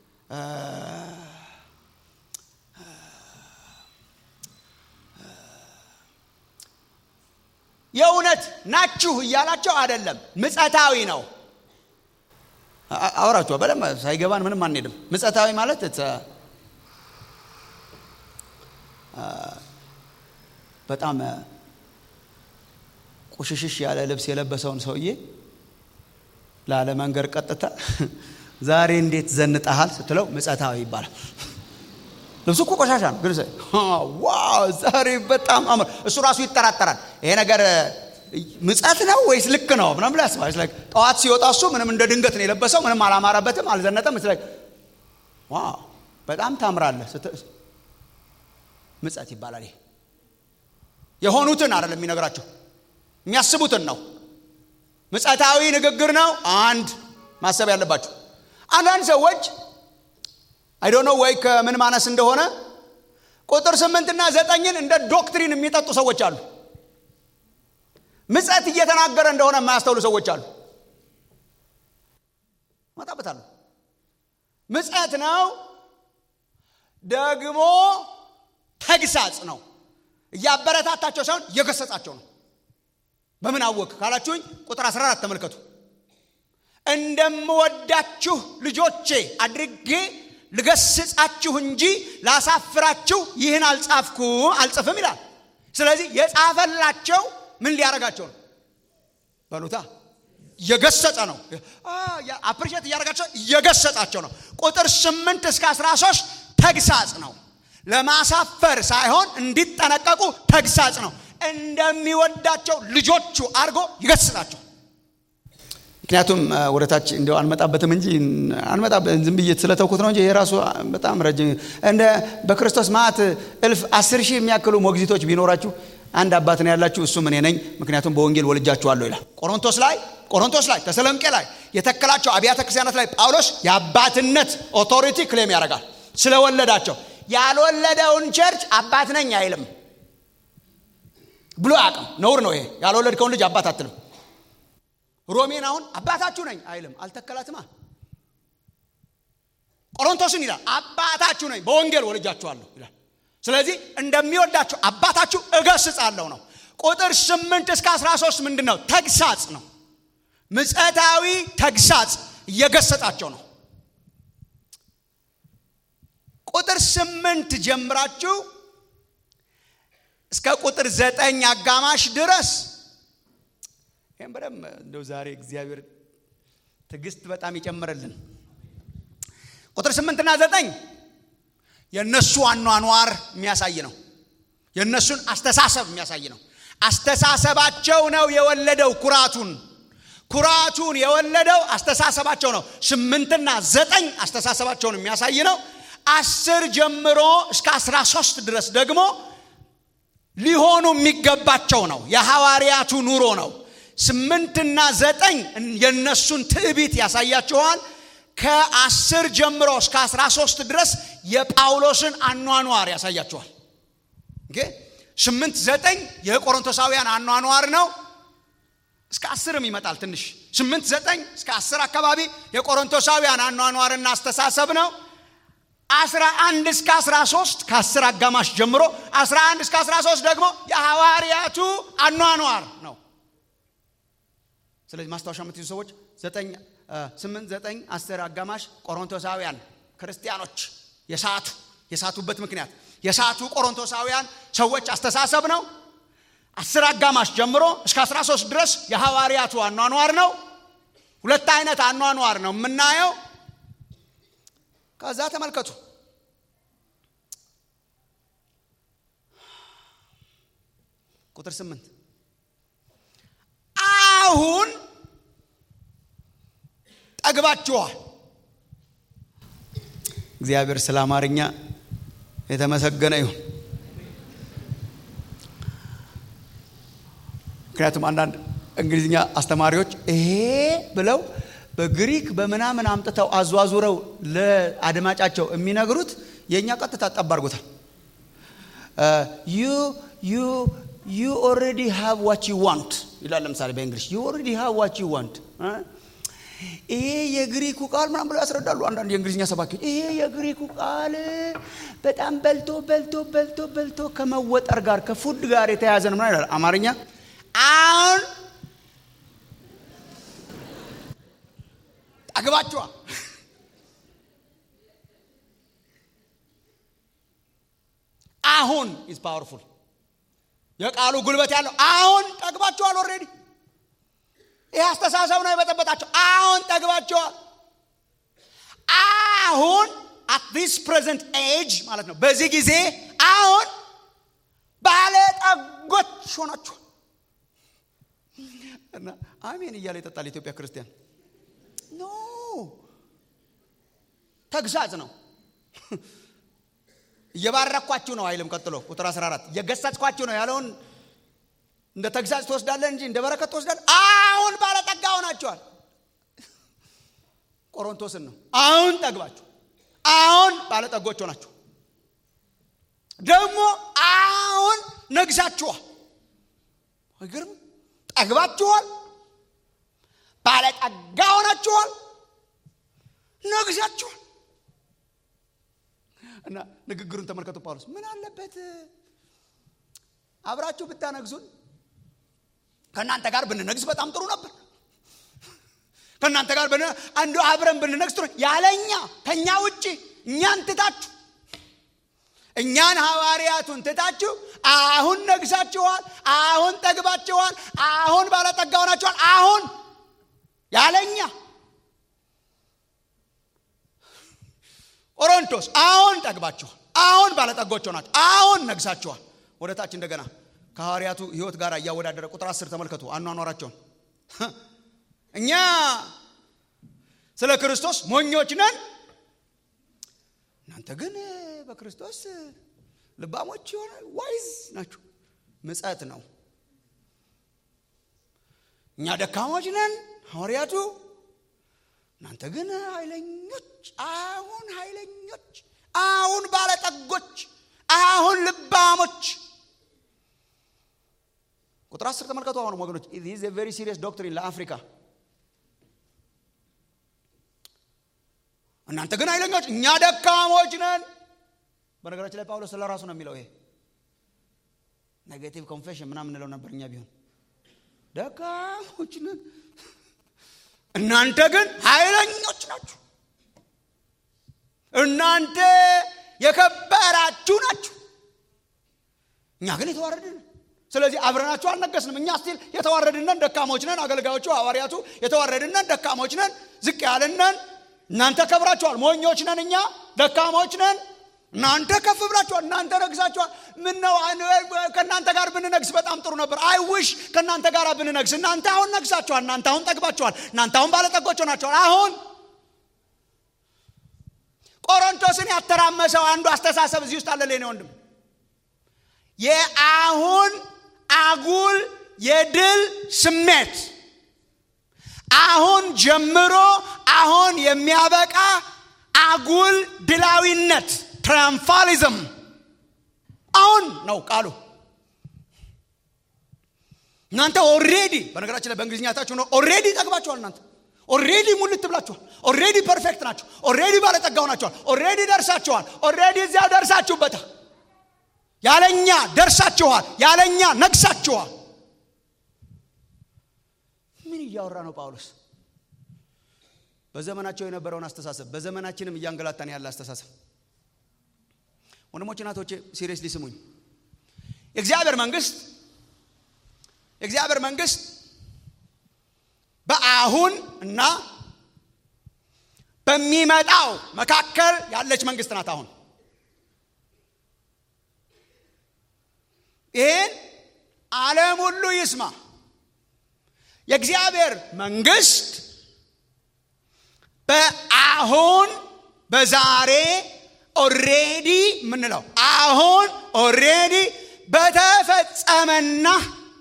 [SPEAKER 2] የእውነት ናችሁ እያላቸው አይደለም፣ ምጸታዊ ነው። አወራችኋ በደንብ ሳይገባን ምንም አንሄድም። ምጸታዊ ማለት በጣም ቁሽሽሽ ያለ ልብስ የለበሰውን ሰውዬ ላለመንገር ቀጥታ ዛሬ እንዴት ዘንጠሃል ስትለው ምጸታዊ ይባላል። ልብሱ እኮ ቆሻሻ ነው፣ ግን ዋው ዛሬ በጣም አምር። እሱ ራሱ ይጠራጠራል። ይሄ ነገር ምጸት ነው ወይስ ልክ ነው ምናምን ብላ ያስባል። ጠዋት ሲወጣ እሱ ምንም እንደ ድንገት ነው የለበሰው፣ ምንም አላማረበትም፣ አልዘነጠም። ዋው በጣም ታምራለህ። ምጸት ይባላል። ይሄ የሆኑትን አይደለም የሚነግራቸው የሚያስቡትን ነው። ምጸታዊ ንግግር ነው። አንድ ማሰብ ያለባቸው አንዳንድ ሰዎች አይዶኖ ወይ ከምን ማነስ እንደሆነ ቁጥር ስምንትና ዘጠኝን እንደ ዶክትሪን የሚጠጡ ሰዎች አሉ። ምጸት እየተናገረ እንደሆነ የማያስተውሉ ሰዎች አሉ። መጣበታለሁ። ምጸት ነው ደግሞ ተግሳጽ ነው። እያበረታታቸው ሳይሆን እየገሰጻቸው ነው። በምን አወቅ ካላችሁኝ ቁጥር 14 ተመልከቱ። እንደምወዳችሁ ልጆቼ አድርጌ ልገስጻችሁ እንጂ ላሳፍራችሁ ይህን አልጻፍኩ አልጽፍም ይላል። ስለዚህ የጻፈላቸው ምን ሊያረጋቸው ነው? በሉታ እየገሰጸ ነው። አፕሪሼት እያደረጋቸው እየገሰጻቸው ነው። ቁጥር 8 እስከ 13 ተግሳጽ ነው። ለማሳፈር ሳይሆን እንዲጠነቀቁ ተግሳጽ ነው። እንደሚወዳቸው ልጆቹ አድርጎ ይገስጻቸው። ምክንያቱም ወደታች እንዲያው አንመጣበትም እንጂ አንመጣበትም ዝም ብዬ ስለተውኩት ነው እንጂ የራሱ በጣም ረጅም እንደ በክርስቶስ ማዕት እልፍ አስር ሺህ የሚያክሉ ሞግዚቶች ቢኖራችሁ አንድ አባት ነው ያላችሁ፣ እሱም እኔ ነኝ፣ ምክንያቱም በወንጌል ወልጃችኋለሁ ይላል። ቆሮንቶስ ላይ ቆሮንቶስ ላይ ተሰሎንቄ ላይ የተከላቸው አብያተ ክርስቲያናት ላይ ጳውሎስ የአባትነት ኦቶሪቲ ክሌም ያደርጋል ስለወለዳቸው። ያልወለደውን ቸርች አባት ነኝ አይልም ብሎ አቅም ነውር ነው ይሄ። ያልወለድከውን ልጅ አባት አትልም። ሮሜን አሁን አባታችሁ ነኝ አይልም፣ አልተከላትማ። ቆሮንቶስን ይላል አባታችሁ ነኝ በወንጌል ወልጃችኋለሁ ይላል። ስለዚህ እንደሚወዳችሁ አባታችሁ እገስጻለሁ ነው። ቁጥር ስምንት እስከ 13 ምንድን ነው? ተግሳጽ ነው። ምጸታዊ ተግሳጽ እየገሰጣቸው ነው። ቁጥር ስምንት ጀምራችሁ እስከ ቁጥር ዘጠኝ አጋማሽ ድረስ ይህም በደንብ እንደው ዛሬ እግዚአብሔር ትዕግስት በጣም ይጨምርልን። ቁጥር ስምንትና ዘጠኝ የእነሱ አኗኗር የሚያሳይ ነው። የእነሱን አስተሳሰብ የሚያሳይ ነው። አስተሳሰባቸው ነው የወለደው ኩራቱን ኩራቱን የወለደው አስተሳሰባቸው ነው። ስምንትና ዘጠኝ አስተሳሰባቸውን የሚያሳይ ነው። አስር ጀምሮ እስከ አስራ ሶስት ድረስ ደግሞ ሊሆኑ የሚገባቸው ነው። የሐዋርያቱ ኑሮ ነው። ስምንትና ዘጠኝ የእነሱን ትዕቢት ያሳያችኋል። ከአስር ጀምሮ እስከ አስራ ሶስት ድረስ የጳውሎስን አኗኗር ያሳያችኋል። ስምንት ዘጠኝ የቆሮንቶሳውያን አኗኗር ነው። እስከ አስርም ይመጣል ትንሽ ስምንት ዘጠኝ እስከ አስር አካባቢ የቆሮንቶሳውያን አኗኗርና አስተሳሰብ ነው። አስራ አንድ እስከ አስራ ሶስት ከአስር አጋማሽ ጀምሮ አስራ አንድ እስከ አስራ ሶስት ደግሞ የሐዋርያቱ አኗኗር ነው። ስለዚህ ማስታወሻ የምትይዙ ሰዎች ዘጠኝ ስምንት ዘጠኝ አስር አጋማሽ ቆሮንቶሳውያን ክርስቲያኖች የሳቱ የሳቱበት ምክንያት የሳቱ ቆሮንቶሳውያን ሰዎች አስተሳሰብ ነው። አስር አጋማሽ ጀምሮ እስከ 13 ድረስ የሐዋርያቱ አኗኗር ነው። ሁለት አይነት አኗኗር ነው የምናየው። ከዛ ተመልከቱ ቁጥር ስምንት አሁን ጠግባችኋል። እግዚአብሔር ስለ አማርኛ የተመሰገነ ይሁን። ምክንያቱም አንዳንድ እንግሊዝኛ አስተማሪዎች ይሄ ብለው በግሪክ በምናምን አምጥተው አዟዙረው ለአድማጫቸው የሚነግሩት የእኛ ቀጥታ ጠብ አድርጎታል። ዩ ዩ ዩ ኦልሬዲ ሃቭ ዋት ዩ ዋንት ይላል። ለምሳሌ በእንግሊሽ ዩ ኦልሬዲ ሃቭ ዋት ዩ ዋንት ይሄ የግሪኩ ቃል ምናምን ብለው ያስረዳሉ። አንዳንድ የእንግሊዝኛ ሰባኪዎች ይሄ የግሪኩ ቃል በጣም በልቶ በልቶ በልቶ በልቶ ከመወጠር ጋር ከፉድ ጋር የተያያዘ ነው ይላል። አማርኛ አሁን ጠግባችኋል። አሁን ኢዝ ፓወርፉል የቃሉ ጉልበት ያለው አሁን ጠግባችኋል። ኦልሬዲ ይህ አስተሳሰብ ነው የበጠበጣቸው። አሁን ጠግባችኋል። አሁን አት ዲስ ፕሬዘንት ኤጅ ማለት ነው። በዚህ ጊዜ አሁን ባለጠጎች ሆናችኋል። እና አሜን እያለ ይጠጣል የኢትዮጵያ ክርስቲያን። ኖ ተግሳጽ ነው። እየባረኳችሁ ነው አይልም። ቀጥሎ ቁጥር 14 እየገሰጽኳችሁ ነው ያለውን እንደ ተግሳጽ ትወስዳለህ እንጂ እንደ በረከት ትወስዳለህ። አሁን ባለጠጋ ሆናችኋል። ቆሮንቶስን ነው አሁን ጠግባችሁ፣ አሁን ባለጠጎች ሆናችሁ፣ ደግሞ አሁን ነግሳችኋል። አይገርም? ጠግባችኋል፣ ባለጠጋ ሆናችኋል፣ ነግሳችኋል። እና ንግግሩን ተመልከቱ። ጳውሎስ ምን አለበት አብራችሁ ብታነግሱን፣ ከእናንተ ጋር ብንነግስ በጣም ጥሩ ነበር። ከእናንተ ጋር አንዱ አብረን ብንነግስ ጥሩ። ያለኛ ከእኛ ውጭ እኛን ትታችሁ እኛን ሐዋርያቱን ትታችሁ አሁን ነግሳችኋል፣ አሁን ጠግባችኋል፣ አሁን ባለጠጋ ሆናችኋል። አሁን ያለኛ ቆሮንቶስ አሁን ጠግባችኋል፣ አሁን ባለጠጎች ሆናችሁ፣ አሁን ነግሳችኋል። ወደ ታች እንደገና ከሐዋርያቱ ሕይወት ጋር እያወዳደረ ቁጥር አስር ተመልከቱ አኗኗራቸውን። እኛ ስለ ክርስቶስ ሞኞች ነን፣ እናንተ ግን በክርስቶስ ልባሞች የሆነ ዋይዝ ናችሁ። ምጸት ነው። እኛ ደካሞች ነን ሐዋርያቱ እናንተ ግን ኃይለኞች፣ አሁን ኃይለኞች፣ አሁን ባለጠጎች፣ አሁን ልባሞች። ቁጥር አስር ተመልከቱ። አሁንም ወገኖች ዚስ ቬሪ ሲሪየስ ዶክትሪን ለአፍሪካ። እናንተ ግን ኃይለኞች፣ እኛ ደካሞች ነን። በነገራችን ላይ ጳውሎስ ስለ ራሱ ነው የሚለው። ይሄ ኔጌቲቭ ኮንፌሽን ምናምን እንለው ነበር እኛ ቢሆን ደካሞች ነን እናንተ ግን ኃይለኞች ናችሁ። እናንተ የከበራችሁ ናችሁ። እኛ ግን የተዋረድን። ስለዚህ አብረናችሁ አልነገስንም። እኛ ስቲል የተዋረድነን ደካሞች ነን። አገልጋዮቹ ሐዋርያቱ የተዋረድነን ደካሞች ነን፣ ዝቅ ያልነን። እናንተ ከብራችኋል። ሞኞች ነን፣ እኛ ደካሞች ነን። እናንተ ከፍ ብላችኋል። እናንተ ነግሳችኋል። ምን ነው ከእናንተ ጋር ብንነግስ በጣም ጥሩ ነበር። አይ ውሽ ከእናንተ ጋር ብንነግስ። እናንተ አሁን ነግሳችኋል። እናንተ አሁን ጠግባችኋል። እናንተ አሁን ባለጠጎች ሆናችኋል። አሁን ቆሮንቶስን ያተራመሰው አንዱ አስተሳሰብ እዚህ ውስጥ አለ። ሌኔ ወንድም የአሁን አጉል የድል ስሜት አሁን ጀምሮ አሁን የሚያበቃ አጉል ድላዊነት ትራያምፋሊዝም አሁን ነው ቃሉ። እናንተ ኦሬዲ በነገራችን ላይ በእንግሊዝኛ ታችሁ ነው ኦሬዲ ጠግባችኋል። እናንተ ኦሬዲ ሙልት ብላችኋል። ኦሬዲ ፐርፌክት ናችሁ። ኦሬዲ ባለጠጋው ናችኋል። ኦሬዲ ደርሳችኋል። ኦሬዲ እዚያው ደርሳችሁበታል። ያለኛ ደርሳችኋል። ያለኛ ነግሳችኋል። ምን እያወራ ነው ጳውሎስ? በዘመናቸው የነበረውን አስተሳሰብ በዘመናችንም እያንገላታን ያለ አስተሳሰብ ወንድሞች እናቶቼ ሲሪየስሊ ስሙኝ። የእግዚአብሔር መንግስት የእግዚአብሔር መንግስት በአሁን እና በሚመጣው መካከል ያለች መንግስት ናት። አሁን ይህን ዓለም ሁሉ ይስማ። የእግዚአብሔር መንግስት በአሁን በዛሬ ኦሬዲ የምንለው አሁን ኦሬዲ በተፈጸመና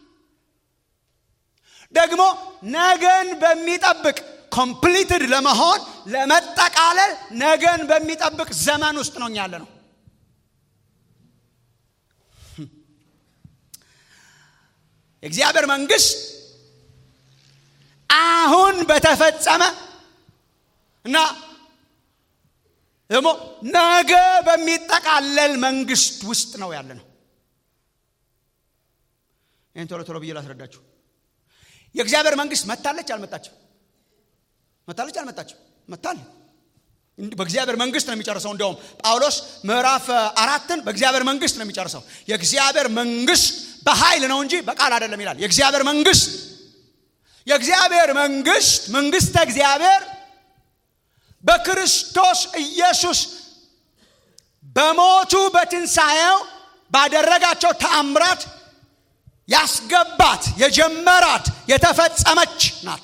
[SPEAKER 2] ደግሞ ነገን በሚጠብቅ ኮምፕሊትድ ለመሆን ለመጠቃለል ነገን በሚጠብቅ ዘመን ውስጥ ነው ያለ ነው። የእግዚአብሔር መንግስት አሁን በተፈጸመ እና ደግሞ ነገ በሚጠቃለል መንግስት ውስጥ ነው ያለ ነው። ይህን ቶሎ ቶሎ ብዬ ላስረዳችሁ። የእግዚአብሔር መንግስት መታለች አልመጣችም? መታለች አልመጣችም? መታል በእግዚአብሔር መንግስት ነው የሚጨርሰው። እንዲያውም ጳውሎስ ምዕራፍ አራትን በእግዚአብሔር መንግስት ነው የሚጨርሰው። የእግዚአብሔር መንግስት በኃይል ነው እንጂ በቃል አይደለም ይላል። የእግዚአብሔር መንግስት የእግዚአብሔር መንግስት መንግስተ እግዚአብሔር በክርስቶስ ኢየሱስ በሞቱ በትንሣኤው ባደረጋቸው ተአምራት ያስገባት የጀመራት የተፈጸመች ናት።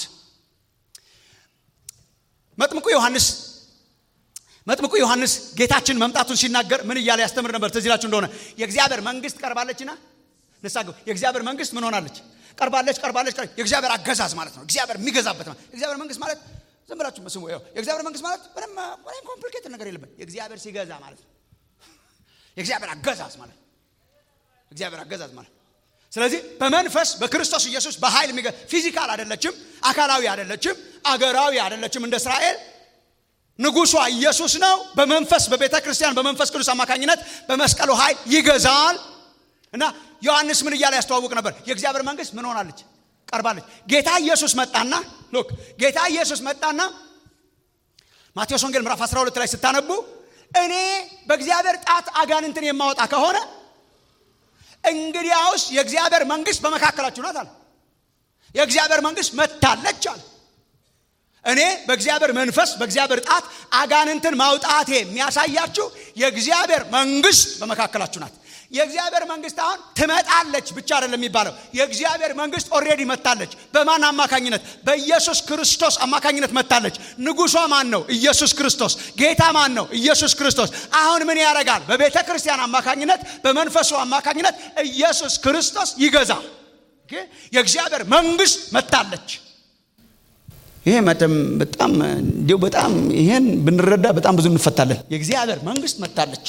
[SPEAKER 2] መጥምቁ ዮሐንስ መጥምቁ ዮሐንስ ጌታችን መምጣቱን ሲናገር ምን እያለ ያስተምር ነበር? ትዝ ይላችሁ እንደሆነ የእግዚአብሔር መንግስት ቀርባለችና ንሳገው የእግዚአብሔር መንግስት ምን ሆናለች? ቀርባለች፣ ቀርባለች። የእግዚአብሔር አገዛዝ ማለት ነው። እግዚአብሔር የሚገዛበት ማለት የእግዚአብሔር መንግስት ማለት ዝም ብላችሁ ስሙ። የእግዚአብሔር መንግስት ማለት ምንም ምንም ኮምፕሊኬትድ ነገር የለበት። የእግዚአብሔር ሲገዛ ማለት ነው። የእግዚአብሔር አገዛዝ ማለት እግዚአብሔር አገዛዝ ማለት ስለዚህ በመንፈስ በክርስቶስ ኢየሱስ በኃይል የሚገ ፊዚካል አይደለችም፣ አካላዊ አይደለችም፣ አገራዊ አይደለችም። እንደ እስራኤል ንጉሷ ኢየሱስ ነው። በመንፈስ በቤተ ክርስቲያን በመንፈስ ቅዱስ አማካኝነት በመስቀሉ ኃይል ይገዛል እና ዮሐንስ ምን እያለ ያስተዋውቅ ነበር? የእግዚአብሔር መንግስት ምን ሆናለች? ቀርባለች። ጌታ ኢየሱስ መጣና ሎክ ጌታ ኢየሱስ መጣና ማቴዎስ ወንጌል ምዕራፍ 12 ላይ ስታነቡ እኔ በእግዚአብሔር ጣት አጋንንትን የማወጣ ከሆነ እንግዲያውስ የእግዚአብሔር መንግስት በመካከላችሁ ናት አለ። የእግዚአብሔር መንግስት መታለች አለ። እኔ በእግዚአብሔር መንፈስ በእግዚአብሔር ጣት አጋንንትን ማውጣቴ የሚያሳያችሁ የእግዚአብሔር መንግስት በመካከላችሁ ናት። የእግዚአብሔር መንግስት አሁን ትመጣለች ብቻ አይደለም የሚባለው። የእግዚአብሔር መንግስት ኦልሬዲ መታለች። በማን አማካኝነት? በኢየሱስ ክርስቶስ አማካኝነት መታለች። ንጉሷ ማን ነው? ኢየሱስ ክርስቶስ። ጌታ ማን ነው? ኢየሱስ ክርስቶስ። አሁን ምን ያደርጋል? በቤተ ክርስቲያን አማካኝነት፣ በመንፈሱ አማካኝነት ኢየሱስ ክርስቶስ ይገዛል። የእግዚአብሔር መንግስት መታለች። ይሄ በጣም እንዲሁ በጣም ይሄን ብንረዳ በጣም ብዙ እንፈታለን። የእግዚአብሔር መንግስት መታለች።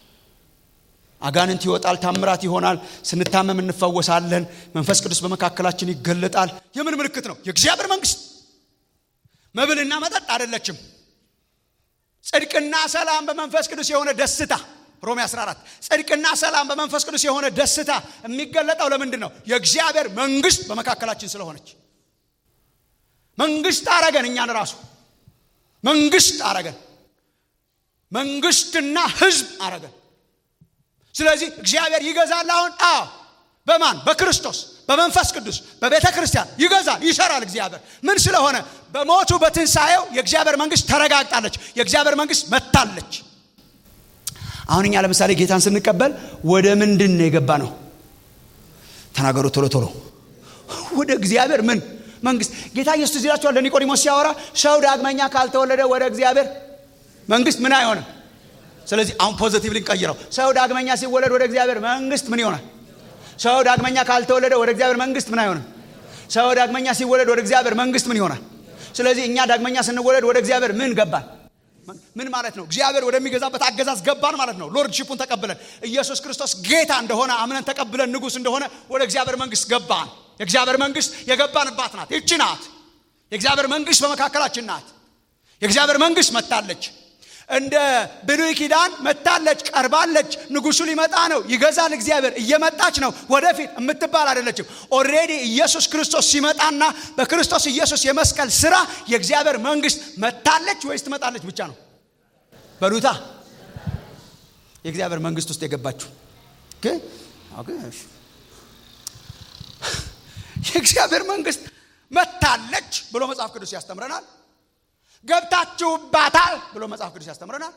[SPEAKER 2] አጋንንት ይወጣል፣ ታምራት ይሆናል፣ ስንታመም እንፈወሳለን፣ መንፈስ ቅዱስ በመካከላችን ይገለጣል። የምን ምልክት ነው? የእግዚአብሔር መንግስት መብልና መጠጥ አይደለችም። ጽድቅና ሰላም በመንፈስ ቅዱስ የሆነ ደስታ ሮሜ 14 ጽድቅና ሰላም በመንፈስ ቅዱስ የሆነ ደስታ የሚገለጠው ለምንድን ነው? የእግዚአብሔር መንግስት በመካከላችን ስለሆነች። መንግስት አረገን፣ እኛን ራሱ መንግስት አረገን፣ መንግስትና ህዝብ አረገን። ስለዚህ እግዚአብሔር ይገዛል። አሁን አዎ፣ በማን በክርስቶስ በመንፈስ ቅዱስ በቤተ ክርስቲያን ይገዛል፣ ይሰራል። እግዚአብሔር ምን ስለሆነ በሞቱ በትንሣኤው የእግዚአብሔር መንግስት ተረጋግጣለች፣ የእግዚአብሔር መንግስት መታለች። አሁን እኛ ለምሳሌ ጌታን ስንቀበል ወደ ምንድን ነው የገባ ነው? ተናገሩ ቶሎ ቶሎ። ወደ እግዚአብሔር ምን መንግስት። ጌታ ኢየሱስ እዚህ ይላችኋል ለኒቆዲሞስ ሲያወራ ሰው ዳግመኛ ካልተወለደ ወደ እግዚአብሔር መንግስት ምን አይሆንም። ስለዚህ አሁን ፖዘቲቭ ልንቀይረው። ሰው ዳግመኛ ሲወለድ ወደ እግዚአብሔር መንግስት ምን ይሆናል? ሰው ዳግመኛ ካልተወለደ ወደ እግዚአብሔር መንግስት ምን አይሆንም። ሰው ዳግመኛ ሲወለድ ወደ እግዚአብሔር መንግስት ምን ይሆናል? ስለዚህ እኛ ዳግመኛ ስንወለድ ወደ እግዚአብሔር ምን ገባን? ምን ማለት ነው? እግዚአብሔር ወደሚገዛበት አገዛዝ ገባን ማለት ነው። ሎርድሺፑን ተቀብለን ኢየሱስ ክርስቶስ ጌታ እንደሆነ አምነን ተቀብለን ንጉሥ እንደሆነ ወደ እግዚአብሔር መንግስት ገባን። የእግዚአብሔር መንግስት የገባንባት ናት። ይቺ ናት። የእግዚአብሔር መንግስት በመካከላችን ናት። የእግዚአብሔር መንግስት መታለች። እንደ ብሉይ ኪዳን መታለች፣ ቀርባለች። ንጉሱ ሊመጣ ነው፣ ይገዛል። እግዚአብሔር እየመጣች ነው። ወደፊት የምትባል አይደለችም። ኦልሬዲ ኢየሱስ ክርስቶስ ሲመጣና በክርስቶስ ኢየሱስ የመስቀል ስራ የእግዚአብሔር መንግስት መታለች ወይስ ትመጣለች ብቻ ነው? በሉታ የእግዚአብሔር መንግስት ውስጥ የገባችሁ የእግዚአብሔር መንግስት መታለች ብሎ መጽሐፍ ቅዱስ ያስተምረናል። ገብታችሁባታል ብሎ መጽሐፍ ቅዱስ ያስተምረናል።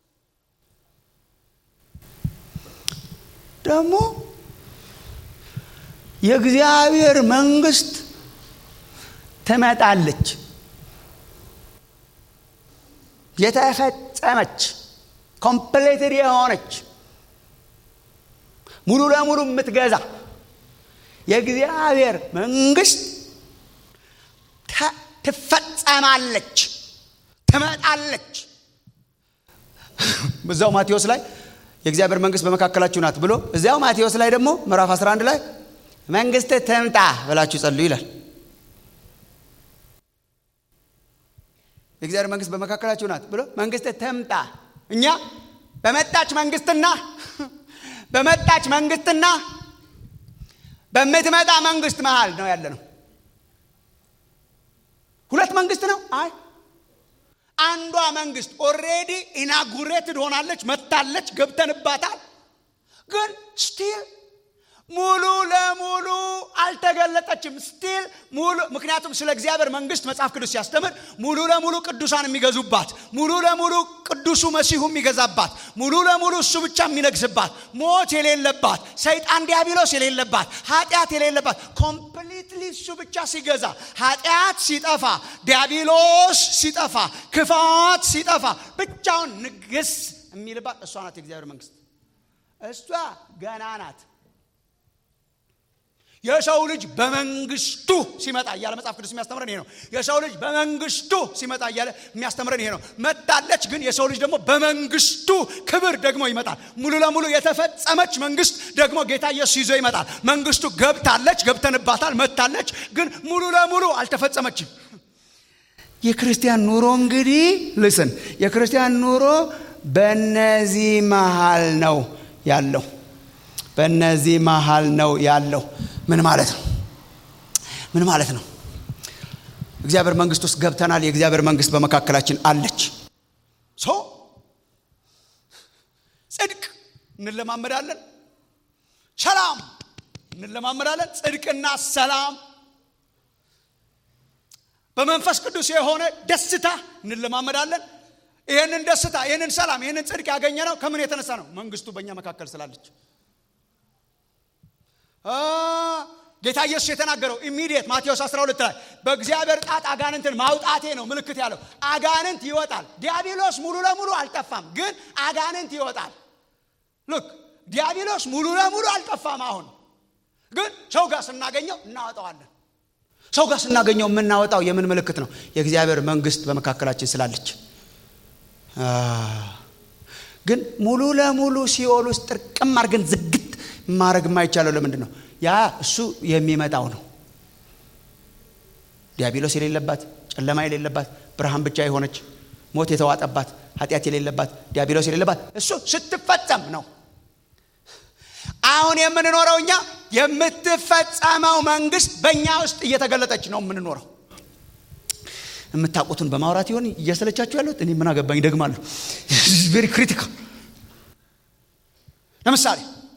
[SPEAKER 2] ደግሞ የእግዚአብሔር መንግስት ትመጣለች የተፈጸመች ኮምፕሌትድ የሆነች ሙሉ ለሙሉ የምትገዛ የእግዚአብሔር መንግስት ትፈጸማለች፣ ትመጣለች። በዛው ማቴዎስ ላይ የእግዚአብሔር መንግስት በመካከላችሁ ናት ብሎ እዚያው ማቴዎስ ላይ ደግሞ ምዕራፍ 11 ላይ መንግስት ትምጣ ብላችሁ ጸልዩ ይላል። የእግዚአብሔር መንግስት በመካከላችሁ ናት ብሎ መንግስት ትምጣ። እኛ በመጣች መንግስትና በመጣች መንግስትና በምትመጣ መንግስት መሃል ነው ያለ ነው። ሁለት መንግስት ነው። አይ አንዷ መንግስት ኦሬዲ ኢናጉሬትድ ሆናለች፣ መታለች፣ ገብተንባታል። ግን ስቲል ሙሉ ለሙሉ አልተገለጠችም። ስቲል ሙሉ ምክንያቱም ስለ እግዚአብሔር መንግስት መጽሐፍ ቅዱስ ሲያስተምር ሙሉ ለሙሉ ቅዱሳን የሚገዙባት፣ ሙሉ ለሙሉ ቅዱሱ መሲሁ የሚገዛባት፣ ሙሉ ለሙሉ እሱ ብቻ የሚነግስባት፣ ሞት የሌለባት፣ ሰይጣን ዲያብሎስ የሌለባት፣ ኃጢአት የሌለባት ኮምፕሊትሊ እሱ ብቻ ሲገዛ፣ ኃጢአት ሲጠፋ፣ ዲያብሎስ ሲጠፋ፣ ክፋት ሲጠፋ፣ ብቻውን ንግስ የሚልባት እሷ ናት የእግዚአብሔር መንግስት። እሷ ገና ናት። የሰው ልጅ በመንግስቱ ሲመጣ እያለ መጽሐፍ ቅዱስ የሚያስተምረን ይሄ ነው። የሰው ልጅ በመንግስቱ ሲመጣ እያለ የሚያስተምረን ይሄ ነው። መጣለች፣ ግን የሰው ልጅ ደግሞ በመንግስቱ ክብር ደግሞ ይመጣል። ሙሉ ለሙሉ የተፈጸመች መንግስት ደግሞ ጌታ ኢየሱስ ይዞ ይመጣል። መንግስቱ ገብታለች፣ ገብተንባታል፣ መታለች፣ ግን ሙሉ ለሙሉ አልተፈጸመችም። የክርስቲያን ኑሮ እንግዲህ ልስን የክርስቲያን ኑሮ በነዚህ መሃል ነው ያለው በእነዚህ መሃል ነው ያለው። ምን ማለት ነው? ምን ማለት ነው? እግዚአብሔር መንግስት ውስጥ ገብተናል። የእግዚአብሔር መንግስት በመካከላችን አለች። ሶ ጽድቅ እንለማመዳለን፣ ሰላም እንለማመዳለን። ጽድቅና ሰላም በመንፈስ ቅዱስ የሆነ ደስታ እንለማመዳለን። ይህንን ደስታ፣ ይህንን ሰላም፣ ይህንን ጽድቅ ያገኘ ነው ከምን የተነሳ ነው? መንግስቱ በእኛ መካከል ስላለች ጌታ ኢየሱስ የተናገረው ኢሚዲየት ማቴዎስ 12 ላይ በእግዚአብሔር ጣት አጋንንትን ማውጣቴ ነው ምልክት ያለው። አጋንንት ይወጣል። ዲያብሎስ ሙሉ ለሙሉ አልጠፋም፣ ግን አጋንንት ይወጣል። ልክ ዲያብሎስ ሙሉ ለሙሉ አልጠፋም። አሁን ግን ሰው ጋር ስናገኘው እናወጣዋለን። ሰው ጋር ስናገኘው የምናወጣው የምን ምልክት ነው? የእግዚአብሔር መንግስት በመካከላችን ስላለች። ግን ሙሉ ለሙሉ ሲኦል ውስጥ ጥርቅም አድርገን ዝግት ማድረግ የማይቻለው ለምንድን ነው? ያ እሱ የሚመጣው ነው። ዲያብሎስ የሌለባት ጨለማ የሌለባት ብርሃን ብቻ የሆነች ሞት የተዋጠባት ኃጢአት የሌለባት ዲያብሎስ የሌለባት እሱ ስትፈጸም ነው። አሁን የምንኖረው እኛ የምትፈጸመው መንግስት በእኛ ውስጥ እየተገለጠች ነው የምንኖረው። የምታውቁትን በማውራት ይሆን እያሰለቻችሁ ያሉት? እኔ ምን አገባኝ ደግማለሁ። ቬሪ ክሪቲካል። ለምሳሌ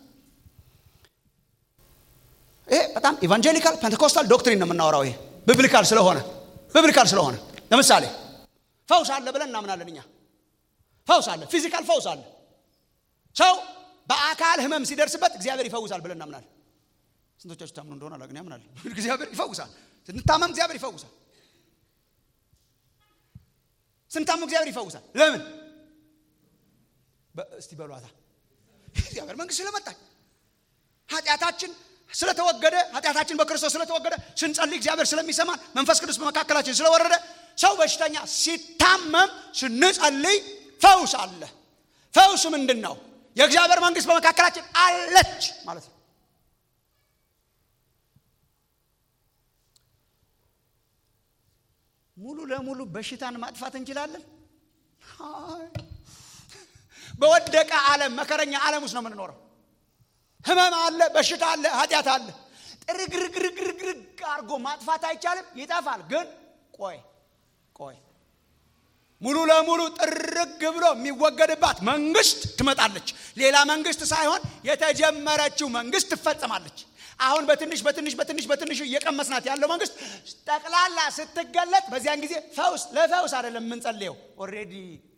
[SPEAKER 2] ይሄ በጣም ኢቫንጀሊካል ፔንቴኮስታል ዶክትሪን ነው የምናወራው። ይሄ ቢብሊካል ስለሆነ ቢብሊካል ስለሆነ ለምሳሌ ፈውስ አለ ብለን እናምናለን እኛ። ፈውስ አለ፣ ፊዚካል ፈውስ አለ። ሰው በአካል ህመም ሲደርስበት እግዚአብሔር ይፈውሳል ብለን እናምናለን። ስንቶቻችሁ ታምኑ እንደሆነ አላውቅም፣ ያምናል። እግዚአብሔር ይፈውሳል። ስንታመም እግዚአብሔር ይፈውሳል። ስንታመም እግዚአብሔር ይፈውሳል። ለምን? እስቲ በሏታ እግዚአብሔር መንግስት ስለመጣች ኃጢአታችን ስለተወገደ ኃጢአታችን በክርስቶስ ስለተወገደ ስንጸልይ እግዚአብሔር ስለሚሰማን መንፈስ ቅዱስ በመካከላችን ስለወረደ ሰው በሽተኛ ሲታመም ስንጸልይ ፈውስ አለ። ፈውስ ምንድን ነው? የእግዚአብሔር መንግስት በመካከላችን አለች ማለት ነው። ሙሉ ለሙሉ በሽታን ማጥፋት እንችላለን? በወደቀ ዓለም መከረኛ ዓለም ውስጥ ነው የምንኖረው። ህመም አለ፣ በሽታ አለ፣ ኃጢአት አለ። ጥርግርግርግርግ አድርጎ ማጥፋት አይቻልም። ይጠፋል። ግን ቆይ ቆይ ሙሉ ለሙሉ ጥርግ ብሎ የሚወገድባት መንግስት ትመጣለች። ሌላ መንግስት ሳይሆን የተጀመረችው መንግስት ትፈጸማለች። አሁን በትንሽ በትንሽ በትንሽ በትንሽ እየቀመስናት ያለው መንግስት ጠቅላላ ስትገለጥ በዚያን ጊዜ ፈውስ ለፈውስ አይደለም የምንጸልየው። ኦልሬዲ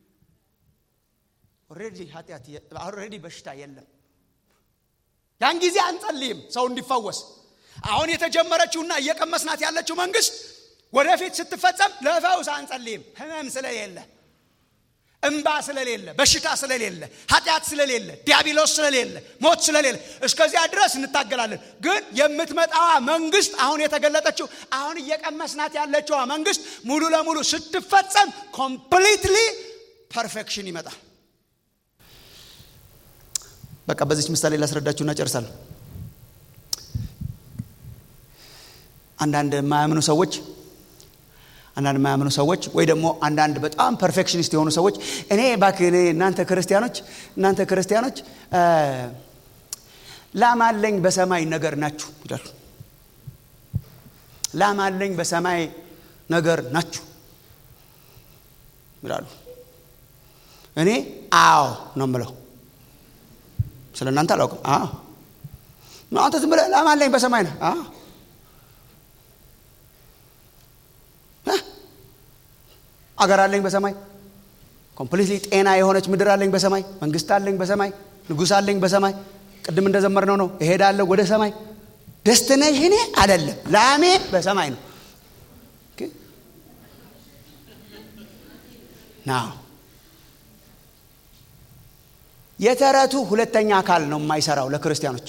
[SPEAKER 2] ኦልሬዲ ኃጢአት ኦልሬዲ በሽታ የለም። ያን ጊዜ አንጸልይም ሰው እንዲፈወስ። አሁን የተጀመረችውና እየቀመስናት ያለችው መንግስት ወደፊት ስትፈጸም ለፈውስ አንጸልይም። ህመም ስለሌለ፣ እምባ ስለሌለ፣ በሽታ ስለሌለ፣ ኃጢአት ስለሌለ፣ ዲያብሎስ ስለሌለ፣ ሞት ስለሌለ እስከዚያ ድረስ እንታገላለን። ግን የምትመጣዋ መንግስት አሁን የተገለጠችው አሁን እየቀመስናት ያለችዋ መንግስት ሙሉ ለሙሉ ስትፈጸም ኮምፕሊትሊ ፐርፌክሽን ይመጣል። በቃ በዚች ምሳሌ ላስረዳችሁና ጨርሳለሁ። አንዳንድ የማያምኑ ሰዎች አንዳንድ የማያምኑ ሰዎች ወይ ደግሞ አንዳንድ በጣም ፐርፌክሽኒስት የሆኑ ሰዎች እኔ እባክህ እኔ እናንተ ክርስቲያኖች እናንተ ክርስቲያኖች ላም አለኝ በሰማይ ነገር ናችሁ ይላሉ። ላም አለኝ በሰማይ ነገር ናችሁ ይላሉ። እኔ አዎ ነው የምለው። ስለ እናንተ አላውቅም። አዎ አንተ ዝም ብለህ ላም አለኝ በሰማይ ነህ። አዎ አገር አለኝ በሰማይ ኮምፕሊትሊ ጤና የሆነች ምድር አለኝ በሰማይ መንግስት አለኝ በሰማይ ንጉሥ አለኝ በሰማይ ቅድም እንደዘመርነው ነው እሄዳለሁ ወደ ሰማይ ደስትኔሽኔ አይደለም ላሜ በሰማይ ነው ናው የተረቱ ሁለተኛ አካል ነው የማይሰራው ለክርስቲያኖች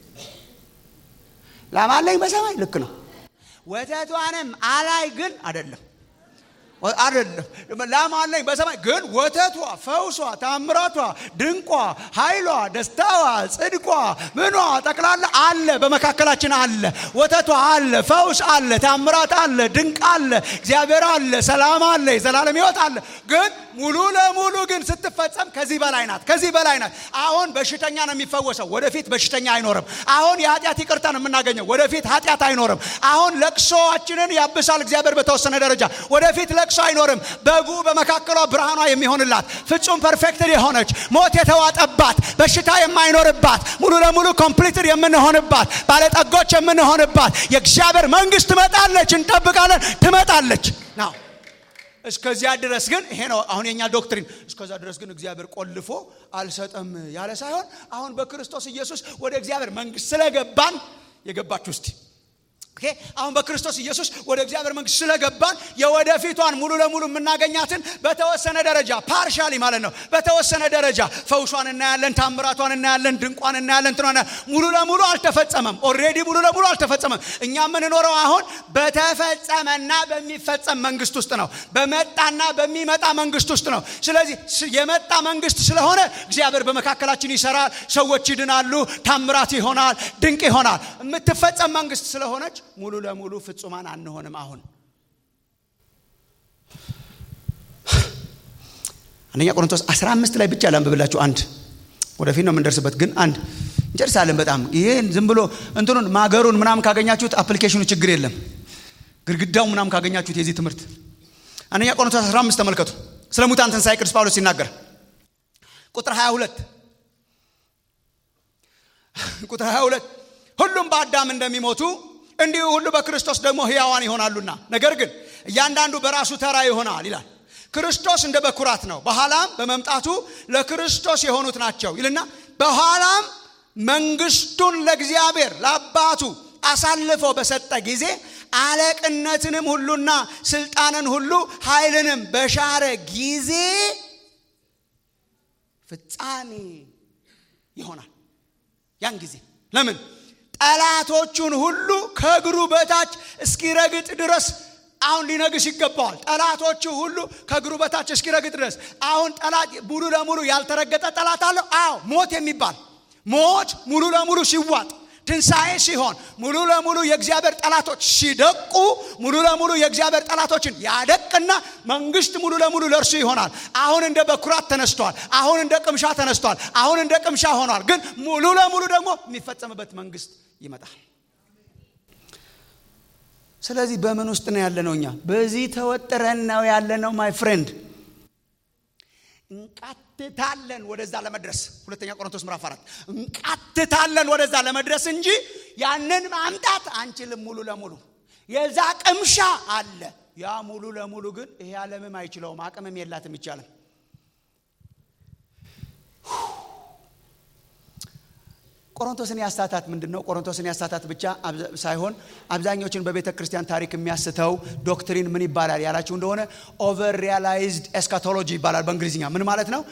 [SPEAKER 2] ላም አለኝ በሰማይ ልክ ነው ወተቷንም አላይ ግን አይደለም አይደለም ላም አለኝ በሰማይ ግን ወተቷ፣ ፈውሷ፣ ታምራቷ፣ ድንቋ፣ ኃይሏ፣ ደስታዋ፣ ጽድቋ፣ ምኗ ጠቅላላ አለ፣ በመካከላችን አለ። ወተቷ አለ፣ ፈውስ አለ፣ ታምራት አለ፣ ድንቅ አለ፣ እግዚአብሔር አለ፣ ሰላም አለ፣ የዘላለም ሕይወት አለ። ግን ሙሉ ለሙሉ ግን ስትፈጸም ከዚህ በላይ ናት፣ ከዚህ በላይ ናት። አሁን በሽተኛ ነው የሚፈወሰው፣ ወደፊት በሽተኛ አይኖርም። አሁን የኃጢአት ይቅርታን የምናገኘው፣ ወደፊት ኃጢአት አይኖርም። አሁን ለቅሶአችንን ያብሳል እግዚአብሔር በተወሰነ ደረጃ፣ ወደፊት ለቅሶ አይኖርም። በጉ በመካከሏ ብርሃኗ የሚሆንላት ፍጹም ፐርፌክትድ የሆነች ሞት የተዋጠባት በሽታ የማይኖርባት ሙሉ ለሙሉ ኮምፕሊትድ የምንሆንባት ባለጠጎች የምንሆንባት የእግዚአብሔር መንግስት ትመጣለች። እንጠብቃለን፣ ትመጣለች ናው እስከዚያ ድረስ ግን ይሄ ነው አሁን የኛ ዶክትሪን። እስከዛ ድረስ ግን እግዚአብሔር ቆልፎ አልሰጠም ያለ ሳይሆን አሁን በክርስቶስ ኢየሱስ ወደ እግዚአብሔር መንግስት ስለገባን የገባችሁ እስቲ ኦኬ አሁን በክርስቶስ ኢየሱስ ወደ እግዚአብሔር መንግስት ስለገባን የወደፊቷን ሙሉ ለሙሉ የምናገኛትን በተወሰነ ደረጃ ፓርሻሊ ማለት ነው። በተወሰነ ደረጃ ፈውሷን እናያለን፣ ታምራቷን እናያለን፣ ድንቋን እናያለን። ትኗ ሙሉ ለሙሉ አልተፈጸመም። ኦልሬዲ ሙሉ ለሙሉ አልተፈጸመም። እኛ የምንኖረው አሁን በተፈጸመና በሚፈጸም መንግስት ውስጥ ነው። በመጣና በሚመጣ መንግስት ውስጥ ነው። ስለዚህ የመጣ መንግስት ስለሆነ እግዚአብሔር በመካከላችን ይሰራል፣ ሰዎች ይድናሉ፣ ታምራት ይሆናል፣ ድንቅ ይሆናል። የምትፈጸም መንግስት ስለሆነች ሙሉ ለሙሉ ፍጹማን አንሆንም። አሁን አንደኛ ቆሮንቶስ 15 ላይ ብቻ ላንብብላችሁ። አንድ ወደፊት ነው የምንደርስበት፣ ግን አንድ እንጨርሳለን። በጣም ይሄን ዝም ብሎ እንትኑን ማገሩን ምናምን ካገኛችሁት አፕሊኬሽኑ ችግር የለም። ግድግዳው ምናምን ካገኛችሁት የዚህ ትምህርት አንደኛ ቆሮንቶስ 15 ተመልከቱ። ስለ ሙታን ትንሣኤ ቅዱስ ጳውሎስ ሲናገር ቁጥር 22 ቁጥር 22 ሁሉም በአዳም እንደሚሞቱ እንዲሁ ሁሉ በክርስቶስ ደግሞ ሕያዋን ይሆናሉና፣ ነገር ግን እያንዳንዱ በራሱ ተራ ይሆናል ይላል። ክርስቶስ እንደ በኩራት ነው፣ በኋላም በመምጣቱ ለክርስቶስ የሆኑት ናቸው ይልና በኋላም መንግስቱን ለእግዚአብሔር ለአባቱ አሳልፎ በሰጠ ጊዜ አለቅነትንም ሁሉና ስልጣንን ሁሉ ኃይልንም በሻረ ጊዜ ፍጻሜ ይሆናል። ያን ጊዜ ለምን ጠላቶቹን ሁሉ ከእግሩ በታች እስኪረግጥ ድረስ አሁን ሊነግስ ይገባዋል። ጠላቶቹ ሁሉ ከእግሩ በታች እስኪረግጥ ድረስ አሁን ጠላት ሙሉ ለሙሉ ያልተረገጠ ጠላት አለው። አዎ ሞት የሚባል ሞት ሙሉ ለሙሉ ሲዋጥ ትንሣኤ ሲሆን ሙሉ ለሙሉ የእግዚአብሔር ጠላቶች ሲደቁ ሙሉ ለሙሉ የእግዚአብሔር ጠላቶችን ያደቅና መንግስት ሙሉ ለሙሉ ለእርሱ ይሆናል። አሁን እንደ በኩራት ተነስቷል። አሁን እንደ ቅምሻ ተነስቷል። አሁን እንደ ቅምሻ ሆኗል። ግን ሙሉ ለሙሉ ደግሞ የሚፈጸምበት መንግስት ይመጣል። ስለዚህ በምን ውስጥ ነው ያለነው? እኛ በዚህ ተወጥረን ነው ያለነው። ማይ ፍሬንድ እንቃትታለን ወደዛ ለመድረስ ሁለተኛ ቆሮንቶስ ምዕራፍ አራት እንቃትታለን ወደዛ ለመድረስ እንጂ ያንን ማምጣት አንችልም ሙሉ ለሙሉ የዛ ቅምሻ አለ ያ ሙሉ ለሙሉ ግን ይሄ ዓለምም አይችለውም አቅምም የላትም ይቻልም ቆሮንቶስን ያሳታት ምንድን ነው ቆሮንቶስን ያሳታት ብቻ ሳይሆን አብዛኞችን በቤተ ክርስቲያን ታሪክ የሚያስተው ዶክትሪን ምን ይባላል ያላችሁ እንደሆነ ኦቨር ሪያላይዝድ ኤስካቶሎጂ ይባላል በእንግሊዝኛ ምን ማለት ነው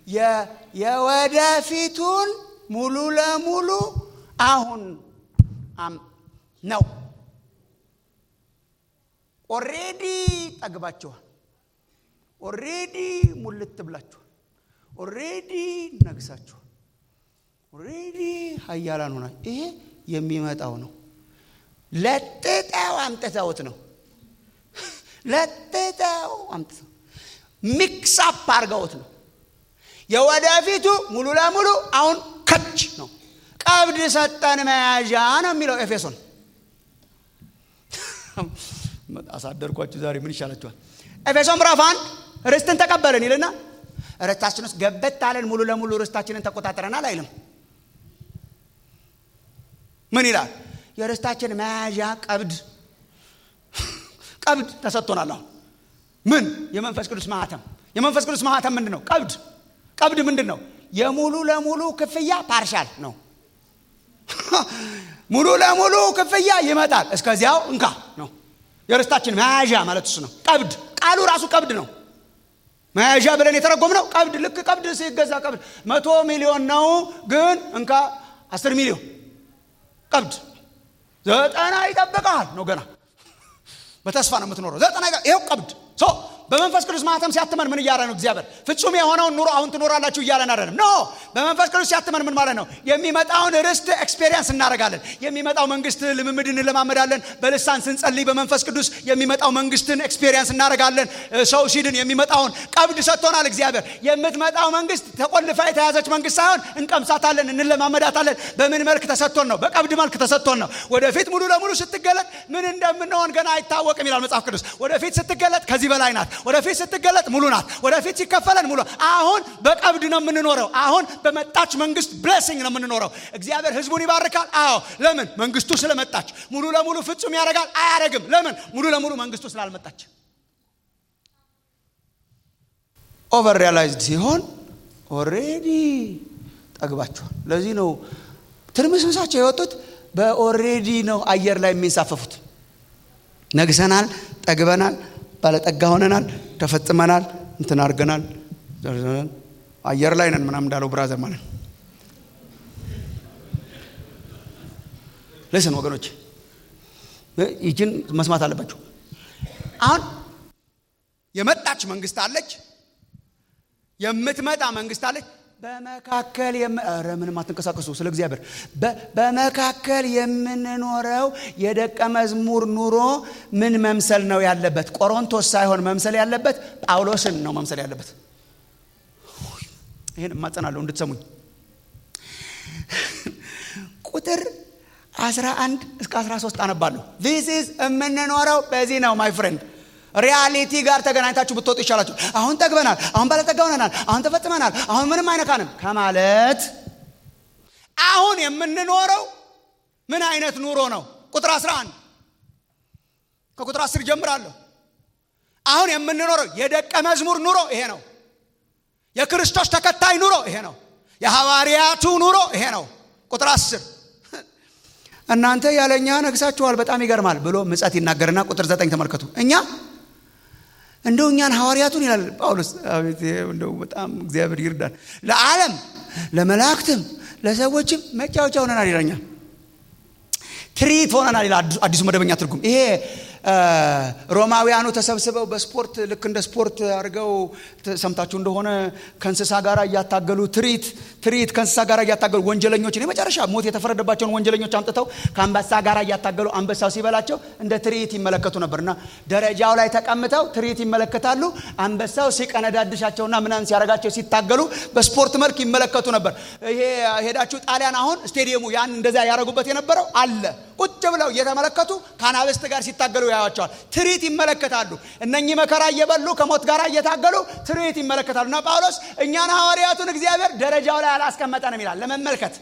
[SPEAKER 2] የወደፊቱን ሙሉ ለሙሉ አሁን ነው ኦሬዲ ጠግባችኋል ኦሬዲ ሙልት ብላችኋል ኦሬዲ ነግሳችኋል ኦሬዲ ሀያላን ሆና ይሄ የሚመጣው ነው ለጥጠው አምጥተውት ነው ለጥጠው አምጥተው ሚክስ አፕ አድርገውት ነው የወደፊቱ ሙሉ ለሙሉ አሁን ከች ነው ቀብድ ሰጠን መያዣ ነው የሚለው ኤፌሶን አሳደርኳችሁ ዛሬ ምን ይሻላችኋል ኤፌሶን ምዕራፍ አንድ ርስትን ተቀበልን ይልና ርስታችን ውስጥ ገበት አለን ሙሉ ለሙሉ ርስታችንን ተቆጣጥረናል አይልም ምን ይላል የርስታችን መያዣ ቀብድ ቀብድ ተሰጥቶናል አሁን ምን የመንፈስ ቅዱስ ማህተም የመንፈስ ቅዱስ ማህተም ምንድን ነው ቀብድ ቀብድ ምንድን ነው የሙሉ ለሙሉ ክፍያ ፓርሻል ነው ሙሉ ለሙሉ ክፍያ ይመጣል እስከዚያው እንካ ነው የርስታችን መያዣ ማለት እሱ ነው ቀብድ ቃሉ ራሱ ቀብድ ነው መያዣ ብለን የተረጎም ነው ቀብድ ልክ ቀብድ ሲገዛ ቀብድ መቶ ሚሊዮን ነው ግን እንካ አስር ሚሊዮን ቀብድ ዘጠና ይጠብቀሃል ነው ገና በተስፋ ነው የምትኖረው ዘጠና ይኸው ቀብድ በመንፈስ ቅዱስ ማህተም ሲያትመን ምን እያለ ነው እግዚአብሔር ፍጹም የሆነውን ኑሮ አሁን ትኖራላችሁ እያለን አይደለም ኖ በመንፈስ ቅዱስ ሲያትመን ምን ማለት ነው የሚመጣውን ርስት ኤክስፔሪንስ እናደርጋለን የሚመጣው መንግስት ልምምድ እንለማመዳለን በልሳን ስንጸልይ በመንፈስ ቅዱስ የሚመጣው መንግስትን ኤክስፔሪንስ እናደርጋለን ሰው ሲድን የሚመጣውን ቀብድ ሰጥቶናል እግዚአብሔር የምትመጣው መንግስት ተቆልፋ የተያዘች መንግስት ሳይሆን እንቀምሳታለን እንለማመዳታለን በምን መልክ ተሰጥቶን ነው በቀብድ መልክ ተሰጥቶን ነው ወደፊት ሙሉ ለሙሉ ስትገለጥ ምን እንደምንሆን ገና አይታወቅም ይላል መጽሐፍ ቅዱስ ወደፊት ስትገለጥ ከዚህ በላይ ናት ወደፊት ስትገለጥ ሙሉ ናት ወደፊት ሲከፈለን ሙሉ አሁን በቀብድ ነው የምንኖረው አሁን በመጣች መንግስት ብሌሲንግ ነው የምንኖረው እግዚአብሔር ህዝቡን ይባርካል አዎ ለምን መንግስቱ ስለመጣች ሙሉ ለሙሉ ፍጹም ያደርጋል አያደረግም ለምን ሙሉ ለሙሉ መንግስቱ ስላልመጣች ኦቨር ሪያላይዝድ ሲሆን ኦሬዲ ጠግባችኋል ለዚህ ነው ትርምስምሳቸው የወጡት በኦሬዲ ነው አየር ላይ የሚንሳፈፉት ነግሰናል ጠግበናል ባለጠጋ ሆነናል ተፈጽመናል እንትን አድርገናል አየር ላይ ነን ምናም እንዳለው ብራዘር ማለት ልስን ወገኖች ይችን መስማት አለባቸው አሁን የመጣች መንግስት አለች የምትመጣ መንግስት አለች በመካከል ረ ምንም አትንቀሳቀሱ ስለ እግዚአብሔር በመካከል የምንኖረው የደቀ መዝሙር ኑሮ ምን መምሰል ነው ያለበት ቆሮንቶስ ሳይሆን መምሰል ያለበት ጳውሎስን ነው መምሰል ያለበት ይህን እማጸናለሁ እንድትሰሙኝ ቁጥር 11 እስከ 13 አነባለሁ ዚስ ኢዝ የምንኖረው በዚህ ነው ማይ ፍሬንድ ሪያሊቲ ጋር ተገናኝታችሁ ብትወጡ ይሻላችሁ አሁን ጠግበናል አሁን ባለጠጋ ሆነናል አሁን ተፈጽመናል አሁን ምንም አይነካንም ከማለት አሁን የምንኖረው ምን አይነት ኑሮ ነው ቁጥር 11 ከቁጥር 10 ጀምራለሁ አሁን የምንኖረው የደቀ መዝሙር ኑሮ ይሄ ነው የክርስቶስ ተከታይ ኑሮ ይሄ ነው የሐዋርያቱ ኑሮ ይሄ ነው ቁጥር 10 እናንተ ያለኛ ነግሳችኋል በጣም ይገርማል ብሎ ምጸት ይናገርና ቁጥር ዘጠኝ ተመልከቱ እኛ እንደው እኛን ሐዋርያቱን ይላል ጳውሎስ እንደው በጣም እግዚአብሔር ይርዳል ለዓለም ለመላእክትም ለሰዎችም መጫወቻ ሆነናል ይለኛል ትርኢት ሆነናል ይላል አዲሱ መደበኛ ትርጉም ይሄ ሮማውያኑ ተሰብስበው በስፖርት ልክ እንደ ስፖርት አድርገው ሰምታችሁ እንደሆነ ከእንስሳ ጋር እያታገሉ ትርኢት ትርኢት ከእንስሳ ጋር እያታገሉ ወንጀለኞችን የመጨረሻ ሞት የተፈረደባቸውን ወንጀለኞች አምጥተው ከአንበሳ ጋር እያታገሉ አንበሳው ሲበላቸው እንደ ትርኢት ይመለከቱ ነበር እና ደረጃው ላይ ተቀምጠው ትርኢት ይመለከታሉ አንበሳው ሲቀነዳድሻቸውና ምናምን ሲያደርጋቸው ሲታገሉ በስፖርት መልክ ይመለከቱ ነበር ይሄ ሄዳችሁ ጣሊያን አሁን ስቴዲየሙ ያን እንደዚያ ያደረጉበት የነበረው አለ ቁጭ ብለው እየተመለከቱ ከአናብስት ጋር ሲታገሉ ያዩዋቸዋል። ትርኢት ይመለከታሉ። እነኚህ መከራ እየበሉ ከሞት ጋር እየታገሉ ትርኢት ይመለከታሉ። እና ጳውሎስ እኛን ሐዋርያቱን እግዚአብሔር ደረጃው ላይ አላስቀመጠንም ይላል ለመመልከት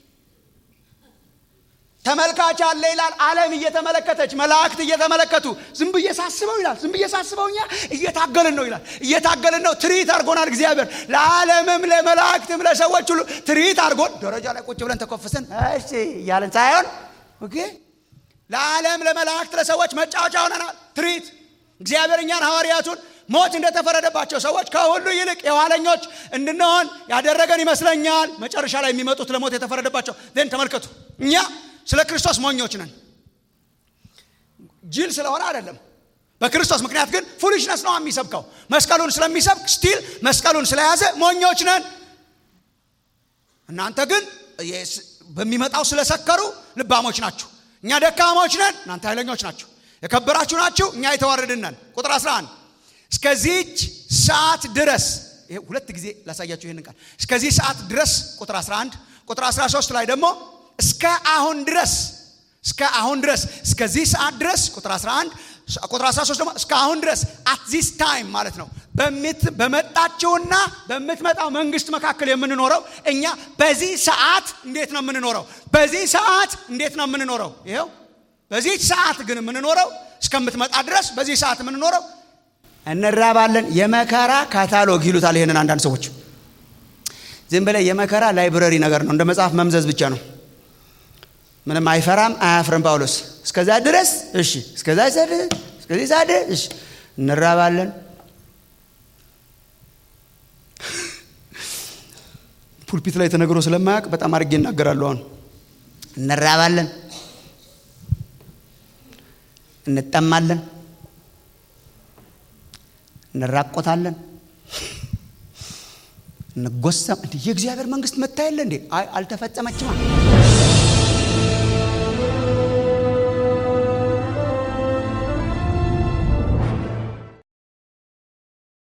[SPEAKER 2] ተመልካች አለ ይላል። ዓለም እየተመለከተች መላእክት እየተመለከቱ ዝም ብዬ ሳስበው ይላል። ዝም ብዬ ሳስበው እኛ እየታገልን ነው ይላል። እየታገልን ነው። ትርኢት አድርጎናል እግዚአብሔር ለዓለምም ለመላእክትም ለሰዎች ሁሉ ትርኢት አድርጎን ደረጃ ላይ ቁጭ ብለን ተኮፍሰን እሺ እያለን ሳይሆን ኦኬ ለዓለም ለመላእክት ለሰዎች መጫወቻ ሆነናል። ትርኢት እግዚአብሔር እኛን ሐዋርያቱን ሞት እንደተፈረደባቸው ሰዎች ከሁሉ ይልቅ የኋለኞች እንድንሆን ያደረገን ይመስለኛል። መጨረሻ ላይ የሚመጡት ለሞት የተፈረደባቸው ን ተመልከቱ እኛ ስለ ክርስቶስ ሞኞች ነን። ጅል ስለሆነ አይደለም። በክርስቶስ ምክንያት ግን ፉሊሽነስ ነው የሚሰብከው። መስቀሉን ስለሚሰብክ ስቲል መስቀሉን ስለያዘ ሞኞች ነን። እናንተ ግን በሚመጣው ስለሰከሩ ልባሞች ናችሁ። እኛ ደካሞች ነን፣ እናንተ ኃይለኞች ናችሁ። የከበራችሁ ናችሁ፣ እኛ የተዋረድን ነን። ቁጥር 11 እስከዚች ሰዓት ድረስ ይሄ ሁለት ጊዜ ላሳያችሁ ይህንን ቃል እስከዚህ ሰዓት ድረስ ቁጥር 11 ቁጥር 13 ላይ ደግሞ እስከ አሁን ድረስ እስከ አሁን ድረስ እስከዚህ ሰዓት ድረስ ቁጥር 11 ቁጥር 13 ደግሞ እስከ አሁን ድረስ አት ዚስ ታይም ማለት ነው። በመጣችውና በምትመጣው መንግስት መካከል የምንኖረው እኛ በዚህ ሰዓት እንዴት ነው የምንኖረው? በዚህ ሰዓት እንዴት ነው የምንኖረው? ይኸው በዚህ ሰዓት ግን የምንኖረው እስከምትመጣ ድረስ በዚህ ሰዓት የምንኖረው እንራባለን። የመከራ ካታሎግ ይሉታል። ይሄንን አንዳንድ ሰዎች ዝም ብለህ የመከራ ላይብረሪ ነገር ነው፣ እንደ መጽሐፍ መምዘዝ ብቻ ነው። ምንም አይፈራም አያፍርም ጳውሎስ። እስከዛ ድረስ እሺ፣ እስከዛ እስከዚህ ሰዓት ድረስ እሺ፣ እንራባለን። ፑልፒት ላይ ተነግሮ ስለማያውቅ በጣም አድርጌ እናገራለሁ። አሁን እንራባለን፣ እንጠማለን፣ እንራቆታለን፣ እንጎሰም። እንዲህ የእግዚአብሔር መንግስት መታ የለ እንዴ? አይ አልተፈጸመችማ